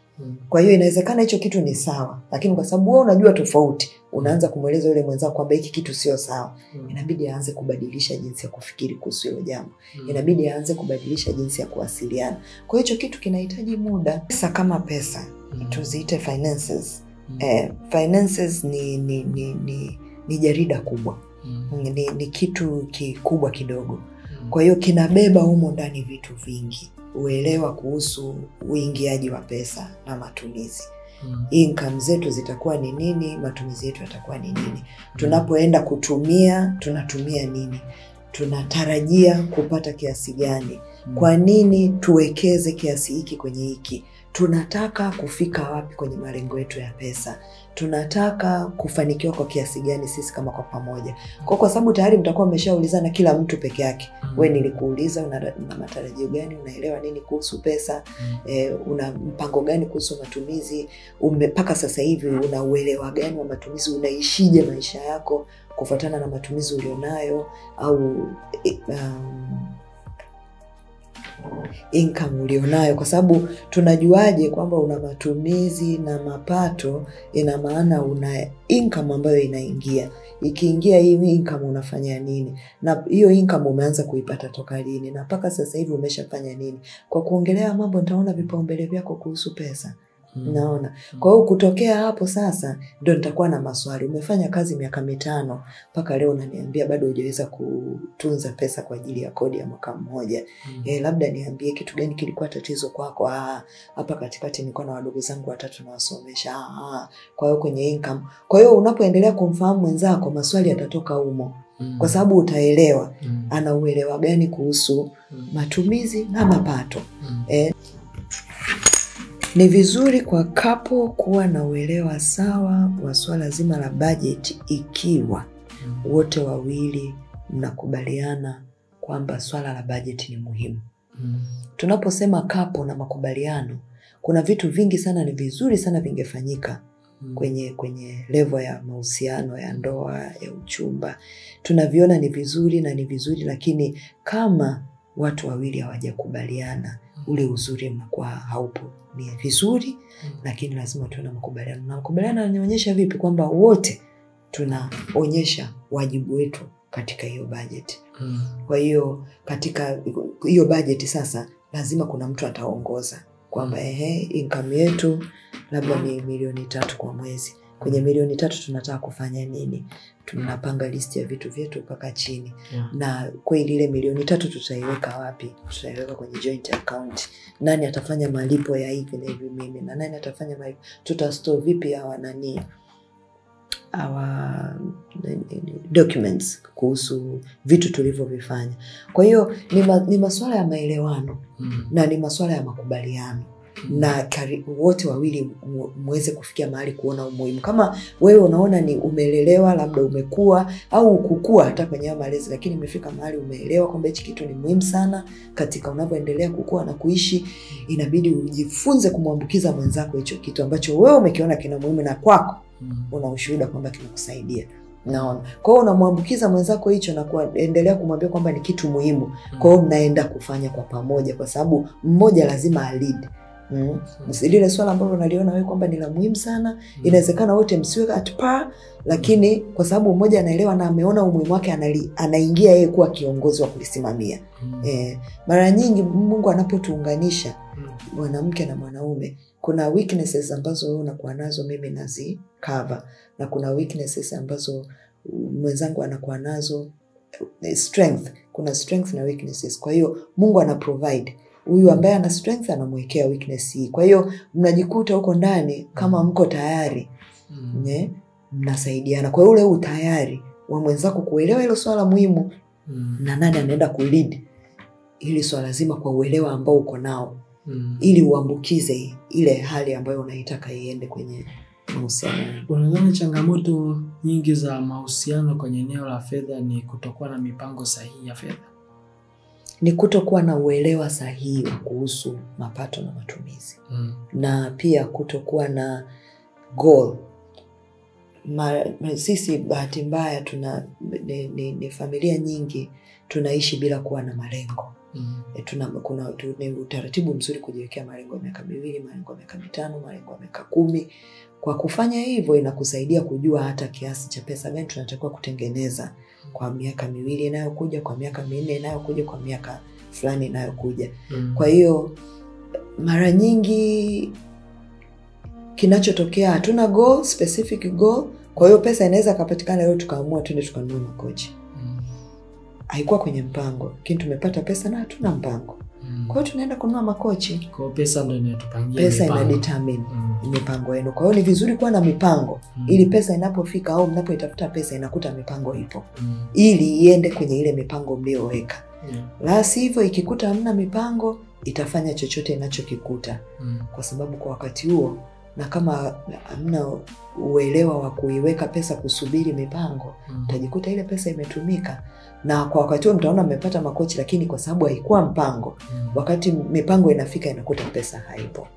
kwa hiyo inawezekana hicho kitu ni sawa lakini kwa sababu wewe unajua tofauti unaanza kumweleza yule mwenzako kwamba hiki kitu sio sawa Mm. inabidi aanze kubadilisha jinsi ya kufikiri kuhusu hilo jambo Mm. inabidi aanze kubadilisha jinsi ya kuwasiliana kwa hiyo hicho kitu kinahitaji muda pesa kama pesa Mm. tuziite finances Mm. eh, finances ni ni, ni, ni ni jarida kubwa Mm. ni, ni kitu kikubwa kidogo Mm. kwa hiyo kinabeba humo ndani vitu vingi uelewa kuhusu uingiaji wa pesa na matumizi Mm. income zetu zitakuwa ni nini matumizi yetu yatakuwa ni nini tunapoenda kutumia tunatumia nini tunatarajia kupata kiasi gani Mm. kwa nini tuwekeze kiasi hiki kwenye hiki tunataka kufika wapi kwenye malengo yetu ya pesa tunataka kufanikiwa kwa kiasi gani sisi kama kwa pamoja kwa kwa sababu tayari mtakuwa mmeshaulizana kila mtu peke yake Mm. we nilikuuliza una, una matarajio gani unaelewa nini kuhusu pesa Mm. eh, una mpango gani kuhusu matumizi ume- mpaka sasa hivi una uelewa gani wa matumizi unaishije maisha yako kufuatana na matumizi ulionayo au eh, um, income ulionayo kwa sababu tunajuaje kwamba una matumizi na mapato ina maana una income ambayo inaingia ikiingia hii income unafanya nini na hiyo income umeanza kuipata toka lini na mpaka sasa hivi umeshafanya nini kwa kuongelea mambo nitaona vipaumbele vyako kuhusu pesa Mm. naona kwa hiyo kutokea hapo sasa ndo nitakuwa na maswali umefanya kazi miaka mitano mpaka leo unaniambia bado hujaweza kutunza pesa kwa ajili ya kodi ya mwaka mmoja Mm. e, labda niambie kitu gani kilikuwa tatizo kwako Ah, hapa katikati nilikuwa na wadogo zangu watatu nawasomesha Ah, ah. kwa hiyo kwenye income kwa hiyo unapoendelea kumfahamu mwenzako maswali yatatoka humo Mm. kwa sababu utaelewa Mm. ana uelewa gani kuhusu Mm. matumizi na mapato Mm. eh, ni vizuri kwa kapo kuwa na uelewa sawa wa swala zima la bajeti ikiwa Mm. wote wawili mnakubaliana kwamba swala la bajeti ni muhimu Mm. tunaposema kapo na makubaliano kuna vitu vingi sana ni vizuri sana vingefanyika Mm. kwenye kwenye levo ya mahusiano ya ndoa ya uchumba tunaviona ni vizuri na ni vizuri lakini kama watu wawili hawajakubaliana ule uzuri unakuwa haupo ni vizuri Mm. lakini lazima tuwe na makubaliano na makubaliano yanaonyesha vipi kwamba wote tunaonyesha wajibu wetu katika hiyo bajeti Mm. kwa hiyo katika hiyo bajeti sasa lazima kuna mtu ataongoza kwamba ehe income yetu labda ni milioni tatu kwa mwezi kwenye milioni tatu tunataka kufanya nini tunapanga listi ya vitu vyetu mpaka chini Yeah. na kweli ile milioni tatu tutaiweka wapi tutaiweka kwenye joint account nani atafanya malipo ya hivi na hivi mimi na nani atafanya malipo tutastore vipi hawa nani our documents kuhusu vitu tulivyovifanya kwa hiyo ni, ma, ni masuala ya maelewano Mm. na ni masuala ya makubaliano na kari, wote wawili mu- muweze kufikia mahali kuona umuhimu kama wewe unaona ni umelelewa labda umekua au kukua hata kwenye hayo malezi lakini imefika mahali umeelewa kwamba hichi kitu ni muhimu sana katika unavyoendelea kukua na kuishi inabidi ujifunze kumwambukiza mwenzako hicho kitu ambacho wewe umekiona kina muhimu na kwako Mm. una ushuhuda kwamba kinakusaidia naona kwa hiyo unamwambukiza mwenzako hicho na kuendelea kumwambia kwamba ni kitu muhimu kwa hiyo mnaenda kufanya kwa pamoja kwa sababu mmoja lazima alid mm. lile swala ambalo unaliona wewe kwamba ni la muhimu sana inawezekana wote msiwe at par lakini kwa sababu mmoja anaelewa na ameona umuhimu wake anali, anaingia yeye kuwa kiongozi wa kulisimamia Mm. eh, mara nyingi mungu anapotuunganisha Mm. mwanamke na mwanaume kuna weaknesses ambazo wewe unakuwa nazo mimi nazi cover na kuna weaknesses ambazo mwenzangu anakuwa nazo eh, strength kuna strength na weaknesses kwa hiyo mungu ana provide huyu ambaye ana strength anamwekea weakness hii kwa hiyo mnajikuta huko ndani kama mko tayari Mm. ne mnasaidiana kwa hiyo ule utayari wa mwenzako kuelewa hilo swala muhimu Mm. na nani anaenda kulead hili swala zima kwa uelewa ambao uko nao Mm. ili uambukize ile hali ambayo unaitaka iende kwenye mahusiano yako. unadhani changamoto nyingi za mahusiano kwenye eneo la fedha ni kutokuwa na mipango sahihi ya fedha ni kutokuwa na uelewa sahihi wa kuhusu mapato na matumizi mm. na pia kutokuwa na goal Ma, ma- sisi bahati mbaya tuna ni, ni, ni familia nyingi tunaishi bila kuwa na malengo Mm. e, tuna, kuna tu, ni utaratibu mzuri kujiwekea malengo ya miaka miwili malengo ya miaka mitano malengo ya miaka kumi kwa kufanya hivyo inakusaidia kujua hata kiasi cha pesa gani tunatakiwa kutengeneza kwa miaka miwili inayokuja kwa miaka minne inayokuja kwa miaka fulani inayokuja Mm. kwa hiyo mara nyingi kinachotokea hatuna goal, specific goal kwa hiyo pesa inaweza kapatikana leo tukaamua tuende tukanunua makochi Mm. haikuwa kwenye mpango lakini tumepata pesa na hatuna mpango Mm. kwa hiyo tunaenda kununua makochi Kwa hiyo pesa ndo inatupangia pesa ina mipango. determine Mm. mipango yenu kwa hiyo ni vizuri kuwa na mipango Mm. ili pesa inapofika au mnapoitafuta pesa inakuta mipango ipo Mm. ili iende kwenye ile mipango mliyoweka Yeah. la sivyo ikikuta hamna mipango itafanya chochote inachokikuta Mm. kwa sababu kwa wakati huo na kama hamna uelewa wa kuiweka pesa kusubiri mipango Mm. utajikuta ile pesa imetumika na kwa wakati huo mtaona mmepata makochi lakini kwa sababu haikuwa mpango Mm. wakati mipango inafika inakuta pesa haipo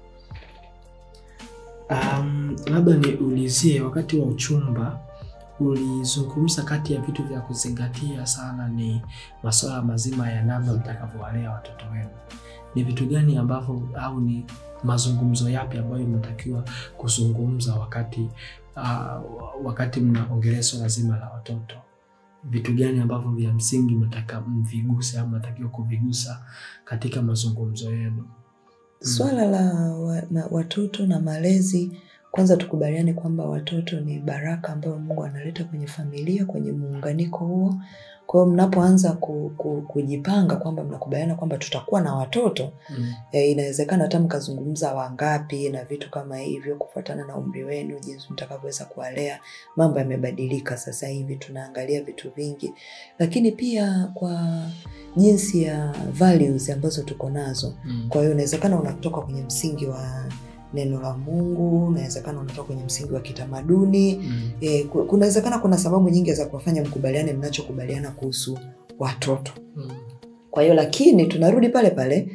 Um, labda niulizie, wakati wa uchumba ulizungumza kati ya vitu vya kuzingatia sana ni masuala mazima ya namna mtakavyowalea watoto wenu. Ni vitu gani ambavyo au ni mazungumzo yapi ambayo mnatakiwa kuzungumza wakati uh, wakati mnaongelea swala zima la watoto? Vitu gani ambavyo vya msingi mnataka mviguse au mnatakiwa kuvigusa katika mazungumzo yenu? swala la wa, na, watoto na malezi kwanza tukubaliane kwamba watoto ni baraka ambayo mungu analeta kwenye familia kwenye muunganiko huo kwa hiyo mnapoanza ku, ku, kujipanga kwamba mnakubaliana kwamba tutakuwa na watoto Mm. e, inawezekana hata mkazungumza wangapi na vitu kama hivyo kufuatana na umri wenu jinsi mtakavyoweza kuwalea mambo yamebadilika sasa hivi tunaangalia vitu vingi lakini pia kwa jinsi ya values ambazo tuko nazo Mm. kwa hiyo inawezekana unatoka kwenye msingi wa neno la mungu unawezekana unatoka kwenye msingi wa kitamaduni Mm. e, ku- kunawezekana kuna sababu nyingi za kuwafanya mkubaliane mnachokubaliana kuhusu watoto Mm. kwa hiyo lakini tunarudi pale pale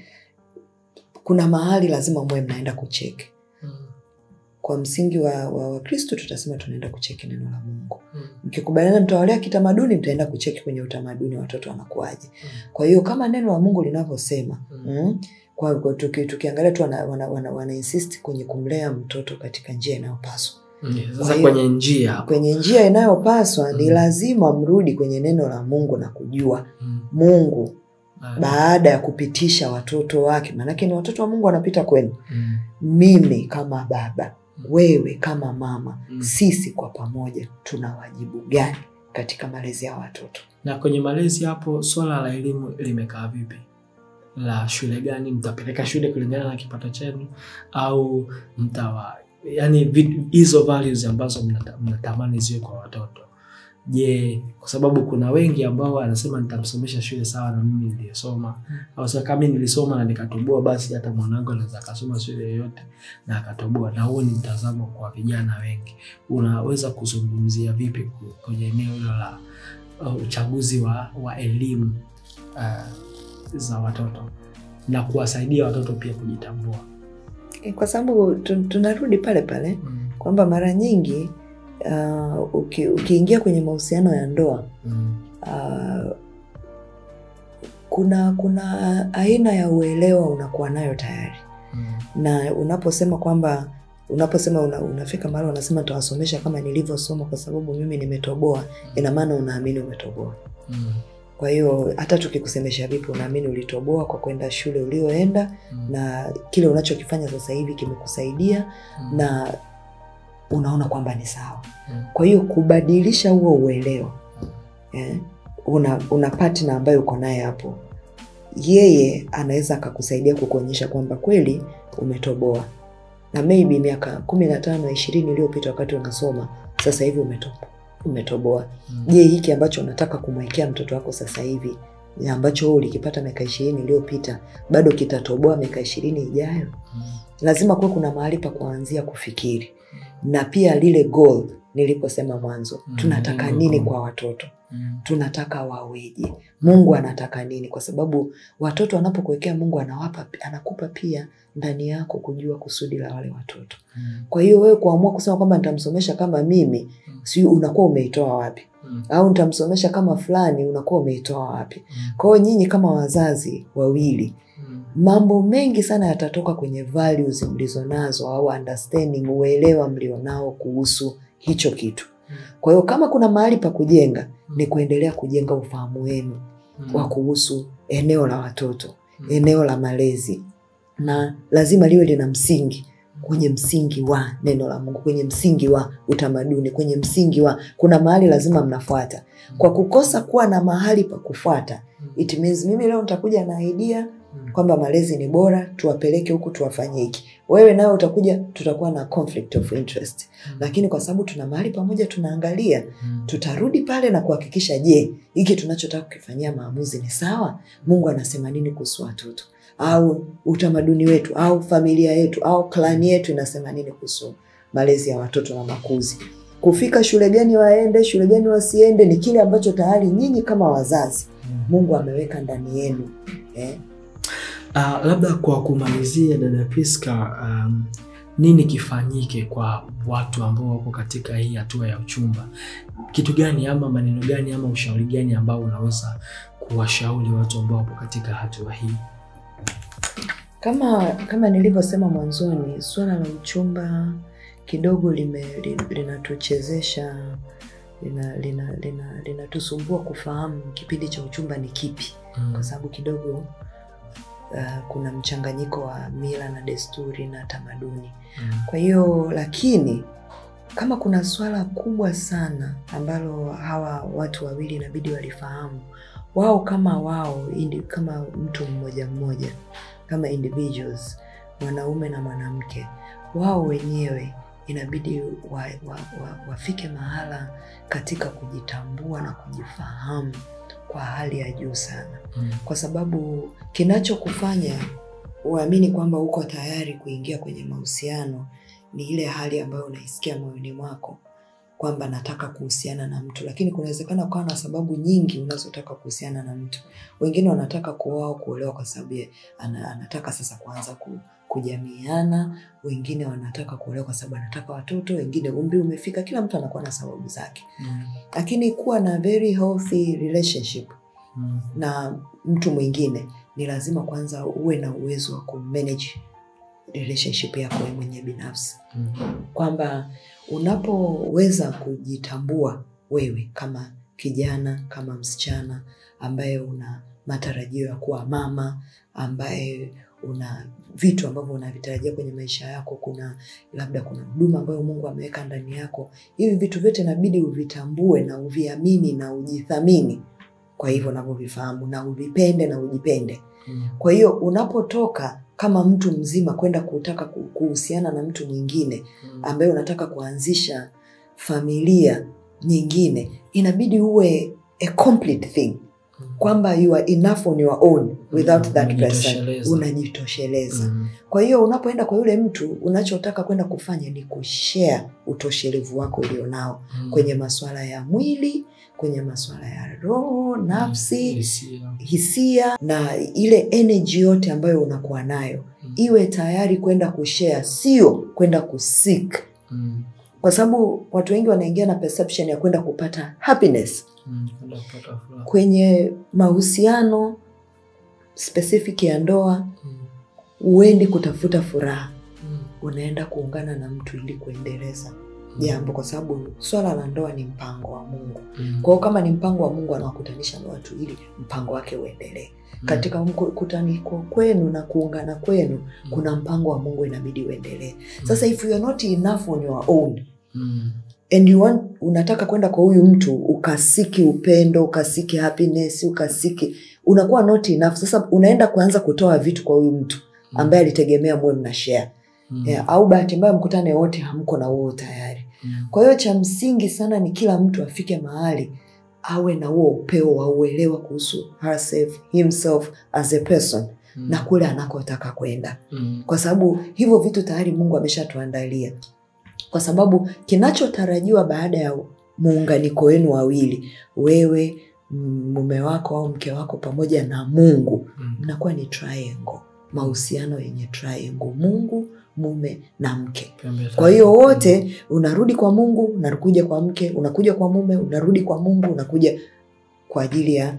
kuna mahali lazima muwe mnaenda kucheki Mm. kwa msingi wa wa wakristo tutasema tunaenda kucheki neno la mungu Mm. mkikubaliana mtawalea kitamaduni mtaenda kucheki kwenye utamaduni watoto wanakuaje kwa hiyo kama neno la mungu linavyosema Mm. mm, kwa, kwa tuki, tukiangalia tu wana, wana, wana, wana insist kwenye kumlea mtoto katika njia inayopaswa Mm. Kwa Sasa hiyo- kwenye njia hapo. kwenye njia inayopaswa ni Mm. lazima mrudi kwenye neno la mungu na kujua Mm. mungu Ah. baada ya kupitisha watoto wake maanake ni watoto wa mungu wanapita kwenu Mm. mimi kama baba wewe kama mama Mm. sisi kwa pamoja tuna wajibu gani katika malezi ya watoto Na kwenye malezi hapo, swala la elimu limekaa vipi? La shule gani mtapeleka shule kulingana na kipato chenu, au mtawa yani vi- hizo values ambazo mnata- mnatamani ziwe kwa watoto. Je, kwa sababu kuna wengi ambao anasema nitamsomesha shule sawa na mimi niliyesoma, au sasa kama nilisoma na nikatoboa, basi hata mwanangu anaweza akasoma shule yoyote na akatoboa. Na huo ni mtazamo kwa vijana wengi. Unaweza kuzungumzia vipi ku- kwenye eneo hilo la uh, uchaguzi wa, wa elimu uh, za watoto na kuwasaidia watoto pia kujitambua. E, kwa sababu tu- tunarudi pale pale Mm. kwamba mara nyingi uh, uki, ukiingia kwenye mahusiano ya ndoa Mm. uh, kuna kuna aina ya uelewa unakuwa nayo tayari Mm. na unaposema kwamba unaposema una, unafika mahali unasema nitawasomesha kama nilivyosoma kwa sababu mimi nimetoboa ina maana unaamini umetoboa Mm. kwa hiyo hata tukikusemesha vipi unaamini ulitoboa kwa kwenda shule ulioenda Mm. na kile unachokifanya sasa hivi kimekusaidia Mm. na unaona kwamba ni sawa Mm. kwa hiyo kubadilisha huo uelewa eh, una, una partner ambaye uko naye hapo yeye anaweza akakusaidia kukuonyesha kwamba kweli umetoboa na maybe miaka kumi na tano ishirini iliyopita wakati unasoma sasa hivi umeto, umetoboa Mm. je hiki ambacho unataka kumwekea mtoto wako sasa hivi ni ambacho wewe ulikipata miaka ishirini iliyopita bado kitatoboa miaka ishirini ijayo Mm. lazima kuwe kuna mahali pa kuanzia kufikiri na pia lile goal niliposema mwanzo Mm, tunataka lengo nini kuu. kwa watoto Mm. tunataka waweje mungu anataka nini kwa sababu watoto wanapokuwekea mungu anawapa anakupa pia ndani yako kujua kusudi la wale watoto Mm. kwa hiyo wewe kuamua kusema kwamba nitamsomesha kama mimi Mm. sijui unakuwa umeitoa wapi Mm. au nitamsomesha kama fulani unakuwa umeitoa wapi Mm. kwa hiyo nyinyi kama wazazi wawili Mm. mambo mengi sana yatatoka kwenye values mlizonazo au understanding uelewa mlionao kuhusu hicho kitu Mm. kwa hiyo kama kuna mahali pa kujenga ni kuendelea kujenga ufahamu wenu Mm. wa kuhusu eneo la watoto Mm. eneo la malezi na lazima liwe lina msingi kwenye msingi wa neno la mungu kwenye msingi wa utamaduni kwenye msingi wa kuna mahali lazima mnafuata kwa kukosa kuwa na mahali pa kufuata Mm. it means mimi leo nitakuja na idea Mm. kwamba malezi ni bora tuwapeleke huku tuwafanye hiki wewe nawe utakuja tutakuwa na conflict of interest Mm. lakini kwa sababu tuna mahali pamoja tunaangalia Mm. tutarudi pale na kuhakikisha je hiki tunachotaka kukifanyia maamuzi ni sawa mungu anasema nini kuhusu watoto au utamaduni wetu au familia yetu au klani yetu inasema nini kuhusu malezi ya watoto na makuzi kufika shule gani waende shule gani wasiende ni kile ambacho tayari nyinyi kama wazazi Mm. mungu ameweka ndani yenu eh? Uh, labda kwa kumalizia dada Priska, um, nini kifanyike kwa watu ambao wako katika hii hatua ya uchumba? Kitu gani ama maneno gani ama ushauri gani ambao unaweza kuwashauri watu ambao wapo katika hatua hii? kama kama nilivyosema mwanzoni suala la uchumba kidogo lime, li- linatuchezesha linatusumbua lina, lina, linatusumbua kufahamu kipindi cha uchumba ni kipi Mm. kwa sababu kidogo uh, kuna mchanganyiko wa mila na desturi na tamaduni Mm. kwa hiyo lakini kama kuna swala kubwa sana ambalo hawa watu wawili inabidi walifahamu wao kama wao indi, kama mtu mmoja mmoja kama individuals mwanaume na mwanamke wao wenyewe inabidi wa, wa, wa, wafike mahala katika kujitambua na kujifahamu kwa hali ya juu sana Mm. kwa sababu kinachokufanya uamini kwamba uko tayari kuingia kwenye mahusiano ni ile hali ambayo unaisikia moyoni mwako kwamba nataka kuhusiana na mtu lakini kunawezekana ukawa na sababu nyingi unazotaka kuhusiana na mtu wengine wanataka kuoa au kuolewa kwa sababu ya- ana, anataka sasa kuanza ku, kujamiana wengine wanataka kuolewa kwa sababu anataka watoto wengine umri umefika kila mtu anakuwa na sababu zake Mm. lakini kuwa na very healthy relationship Mm. na mtu mwingine ni lazima kwanza uwe na uwezo wa kumanage relationship yako wewe mwenyewe binafsi Mm. kwamba unapoweza kujitambua wewe kama kijana kama msichana ambaye una matarajio ya kuwa mama ambaye una vitu ambavyo unavitarajia kwenye maisha yako kuna labda kuna huduma ambayo mungu ameweka ndani yako hivi vitu vyote inabidi uvitambue na uviamini na ujithamini kwa hivyo unavyovifahamu na uvipende na ujipende Mm. kwa hiyo unapotoka kama mtu mzima kwenda kutaka ku- kuhusiana na mtu mwingine Mm. ambaye unataka kuanzisha familia nyingine inabidi uwe a complete thing Mm. kwamba you are enough on your own without Mm, that person unajitosheleza. unajitosheleza Mm. kwa hiyo unapoenda kwa yule mtu unachotaka kwenda kufanya ni kushare utoshelevu wako ulionao Mm. kwenye masuala ya mwili kwenye masuala ya roho nafsi Hisia. hisia na ile energy yote ambayo unakuwa nayo Mm. iwe tayari kwenda kushare sio kwenda kusik Mm. kwa sababu watu wengi wanaingia na perception ya kwenda kupata happiness Mm. Kwenda kupata furaha. kwenye mahusiano specific ya ndoa Mm. huendi kutafuta furaha Mm. unaenda kuungana na mtu ili kuendeleza jambo kwa sababu swala la ndoa ni mpango wa mungu Mm. kwa hiyo kama ni mpango wa mungu anawakutanisha na watu ili mpango wake uendelee Mm. katika kutaniko kwenu na kuungana kwenu Mm. kuna mpango wa mungu inabidi uendelee sasa if you are not enough on your own Mm. and you want, unataka kwenda kwa huyu mtu ukasiki upendo ukasiki happiness ukasiki unakuwa not enough sasa unaenda kuanza kutoa vitu kwa huyu mtu ambaye alitegemea muwe mna share Mm. yeah, au bahati mbaya mkutane wote hamko na huo tayari Mm. kwa hiyo cha msingi sana ni kila mtu afike mahali awe na huo upeo wa uelewa kuhusu herself, himself as a person Mm. na kule anakotaka kwenda Mm. kwa sababu hivyo vitu tayari mungu ameshatuandalia kwa sababu kinachotarajiwa baada ya muunganiko wenu wawili wewe mm, mume wako au mke wako pamoja na mungu Mm. mnakuwa ni triangle mahusiano yenye triangle mungu mume na mke Pembe kwa tatu. hiyo wote unarudi kwa mungu unakuja kwa mke unakuja kwa mume unarudi kwa mungu unakuja kwa ajili ya,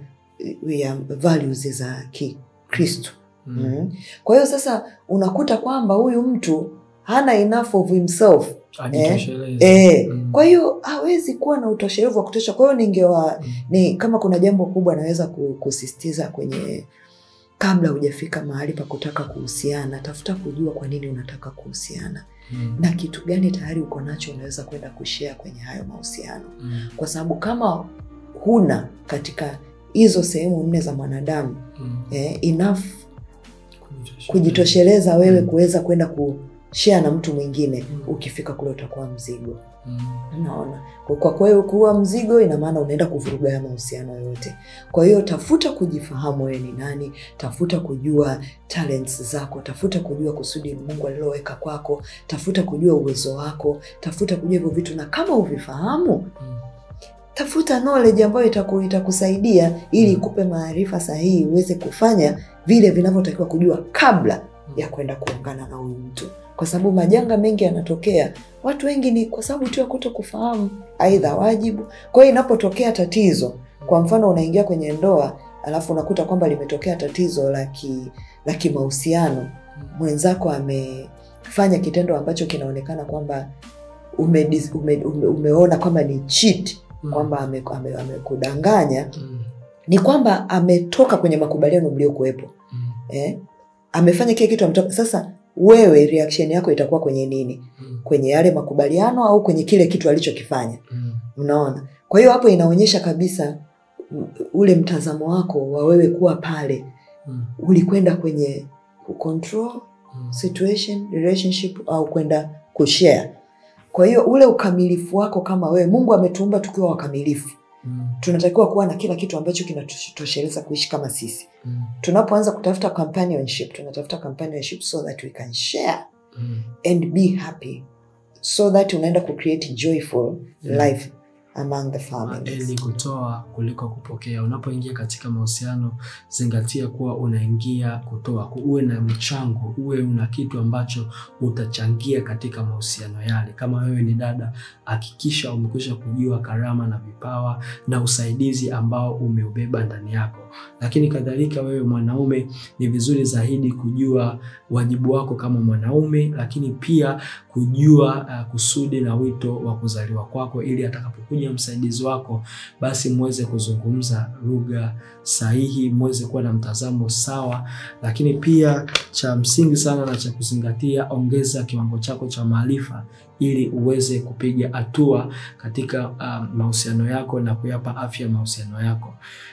ya values za kikristo Mm. mm. kwa hiyo sasa unakuta kwamba huyu mtu hana enough of himself Ajitosheleze. e, Mm. kwa hiyo hawezi kuwa na utoshelevu wa kutosha kwa hiyo ningewa Mm. ni kama kuna jambo kubwa naweza ku- kusisitiza kwenye kabla hujafika mahali pa kutaka kuhusiana tafuta kujua kwa nini unataka kuhusiana Mm. na kitu gani tayari uko nacho unaweza kwenda kushea kwenye hayo mahusiano Mm. kwa sababu kama huna katika hizo sehemu nne za mwanadamu Mm. eh, enough Kujitosheleza. kujitosheleza wewe Mm. kuweza kwenda kushea na mtu mwingine Mm. ukifika kule utakuwa mzigo Mm. unaona Kwa- kwa kweli kuwa mzigo ina maana unaenda kuvuruga ya mahusiano yote kwa hiyo tafuta kujifahamu wewe ni nani tafuta kujua talents zako tafuta kujua kusudi mungu aliloweka kwako tafuta kujua uwezo wako tafuta kujua hivyo vitu na kama uvifahamu Mm. tafuta knowledge ambayo itaku, itakusaidia ili ikupe maarifa sahihi uweze kufanya vile vinavyotakiwa kujua kabla ya kwenda kuungana na huyu mtu kwa sababu majanga mengi yanatokea watu wengi ni kwa sababu tu ya kuto kufahamu aidha wajibu kwa hiyo inapotokea tatizo kwa mfano unaingia kwenye ndoa alafu unakuta kwamba limetokea tatizo la ki- la kimahusiano Mm. mwenzako amefanya kitendo ambacho kinaonekana kwamba ume, ume, ume, umeona kwamba ni cheat Mm. kwamba amekudanganya ame, amekudanganya, Mm. ni kwamba ametoka kwenye makubaliano mliokuwepo Mm. eh? amefanya kile kitu ametoka sasa wewe reaction yako itakuwa kwenye nini Mm. kwenye yale makubaliano au kwenye kile kitu alichokifanya Mm. unaona kwa hiyo hapo inaonyesha kabisa u- ule mtazamo wako wa wewe kuwa pale Mm. ulikwenda kwenye kucontrol Mm. situation relationship au kwenda kushare kwa hiyo ule ukamilifu wako kama wewe mungu ametuumba tukiwa wakamilifu Mm. tunatakiwa kuwa na kila kitu ambacho kinatosheleza kuishi kama sisi Mm. tunapoanza kutafuta companionship tunatafuta companionship so that we can share Mm. and be happy so that unaenda kucreate joyful Yeah. life among the families Eli kutoa kuliko kupokea. Unapoingia katika mahusiano, zingatia kuwa unaingia kutoa, uwe na mchango, uwe una kitu ambacho utachangia katika mahusiano yale. Kama wewe ni dada, hakikisha umekwisha kujua karama na vipawa na usaidizi ambao umeubeba ndani yako. Lakini kadhalika, wewe mwanaume, ni vizuri zaidi kujua wajibu wako kama mwanaume, lakini pia kujua uh, kusudi na wito wa kuzaliwa kwako, ili atakapokuja msaidizi wako, basi muweze kuzungumza lugha sahihi, muweze kuwa na mtazamo sawa. Lakini pia cha msingi sana na cha kuzingatia, ongeza kiwango chako cha maarifa ili uweze kupiga hatua katika uh, mahusiano yako na kuyapa afya mahusiano yako.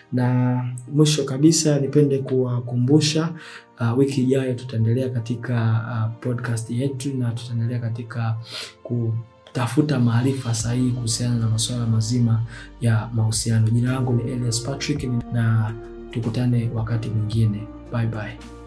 Na mwisho kabisa, nipende kuwakumbusha uh, wiki ijayo tutaendelea katika uh, podcast yetu na tutaendelea katika kutafuta maarifa sahihi kuhusiana na masuala mazima ya mahusiano. Jina langu ni Elias Patrick na tukutane wakati mwingine. Bye bye.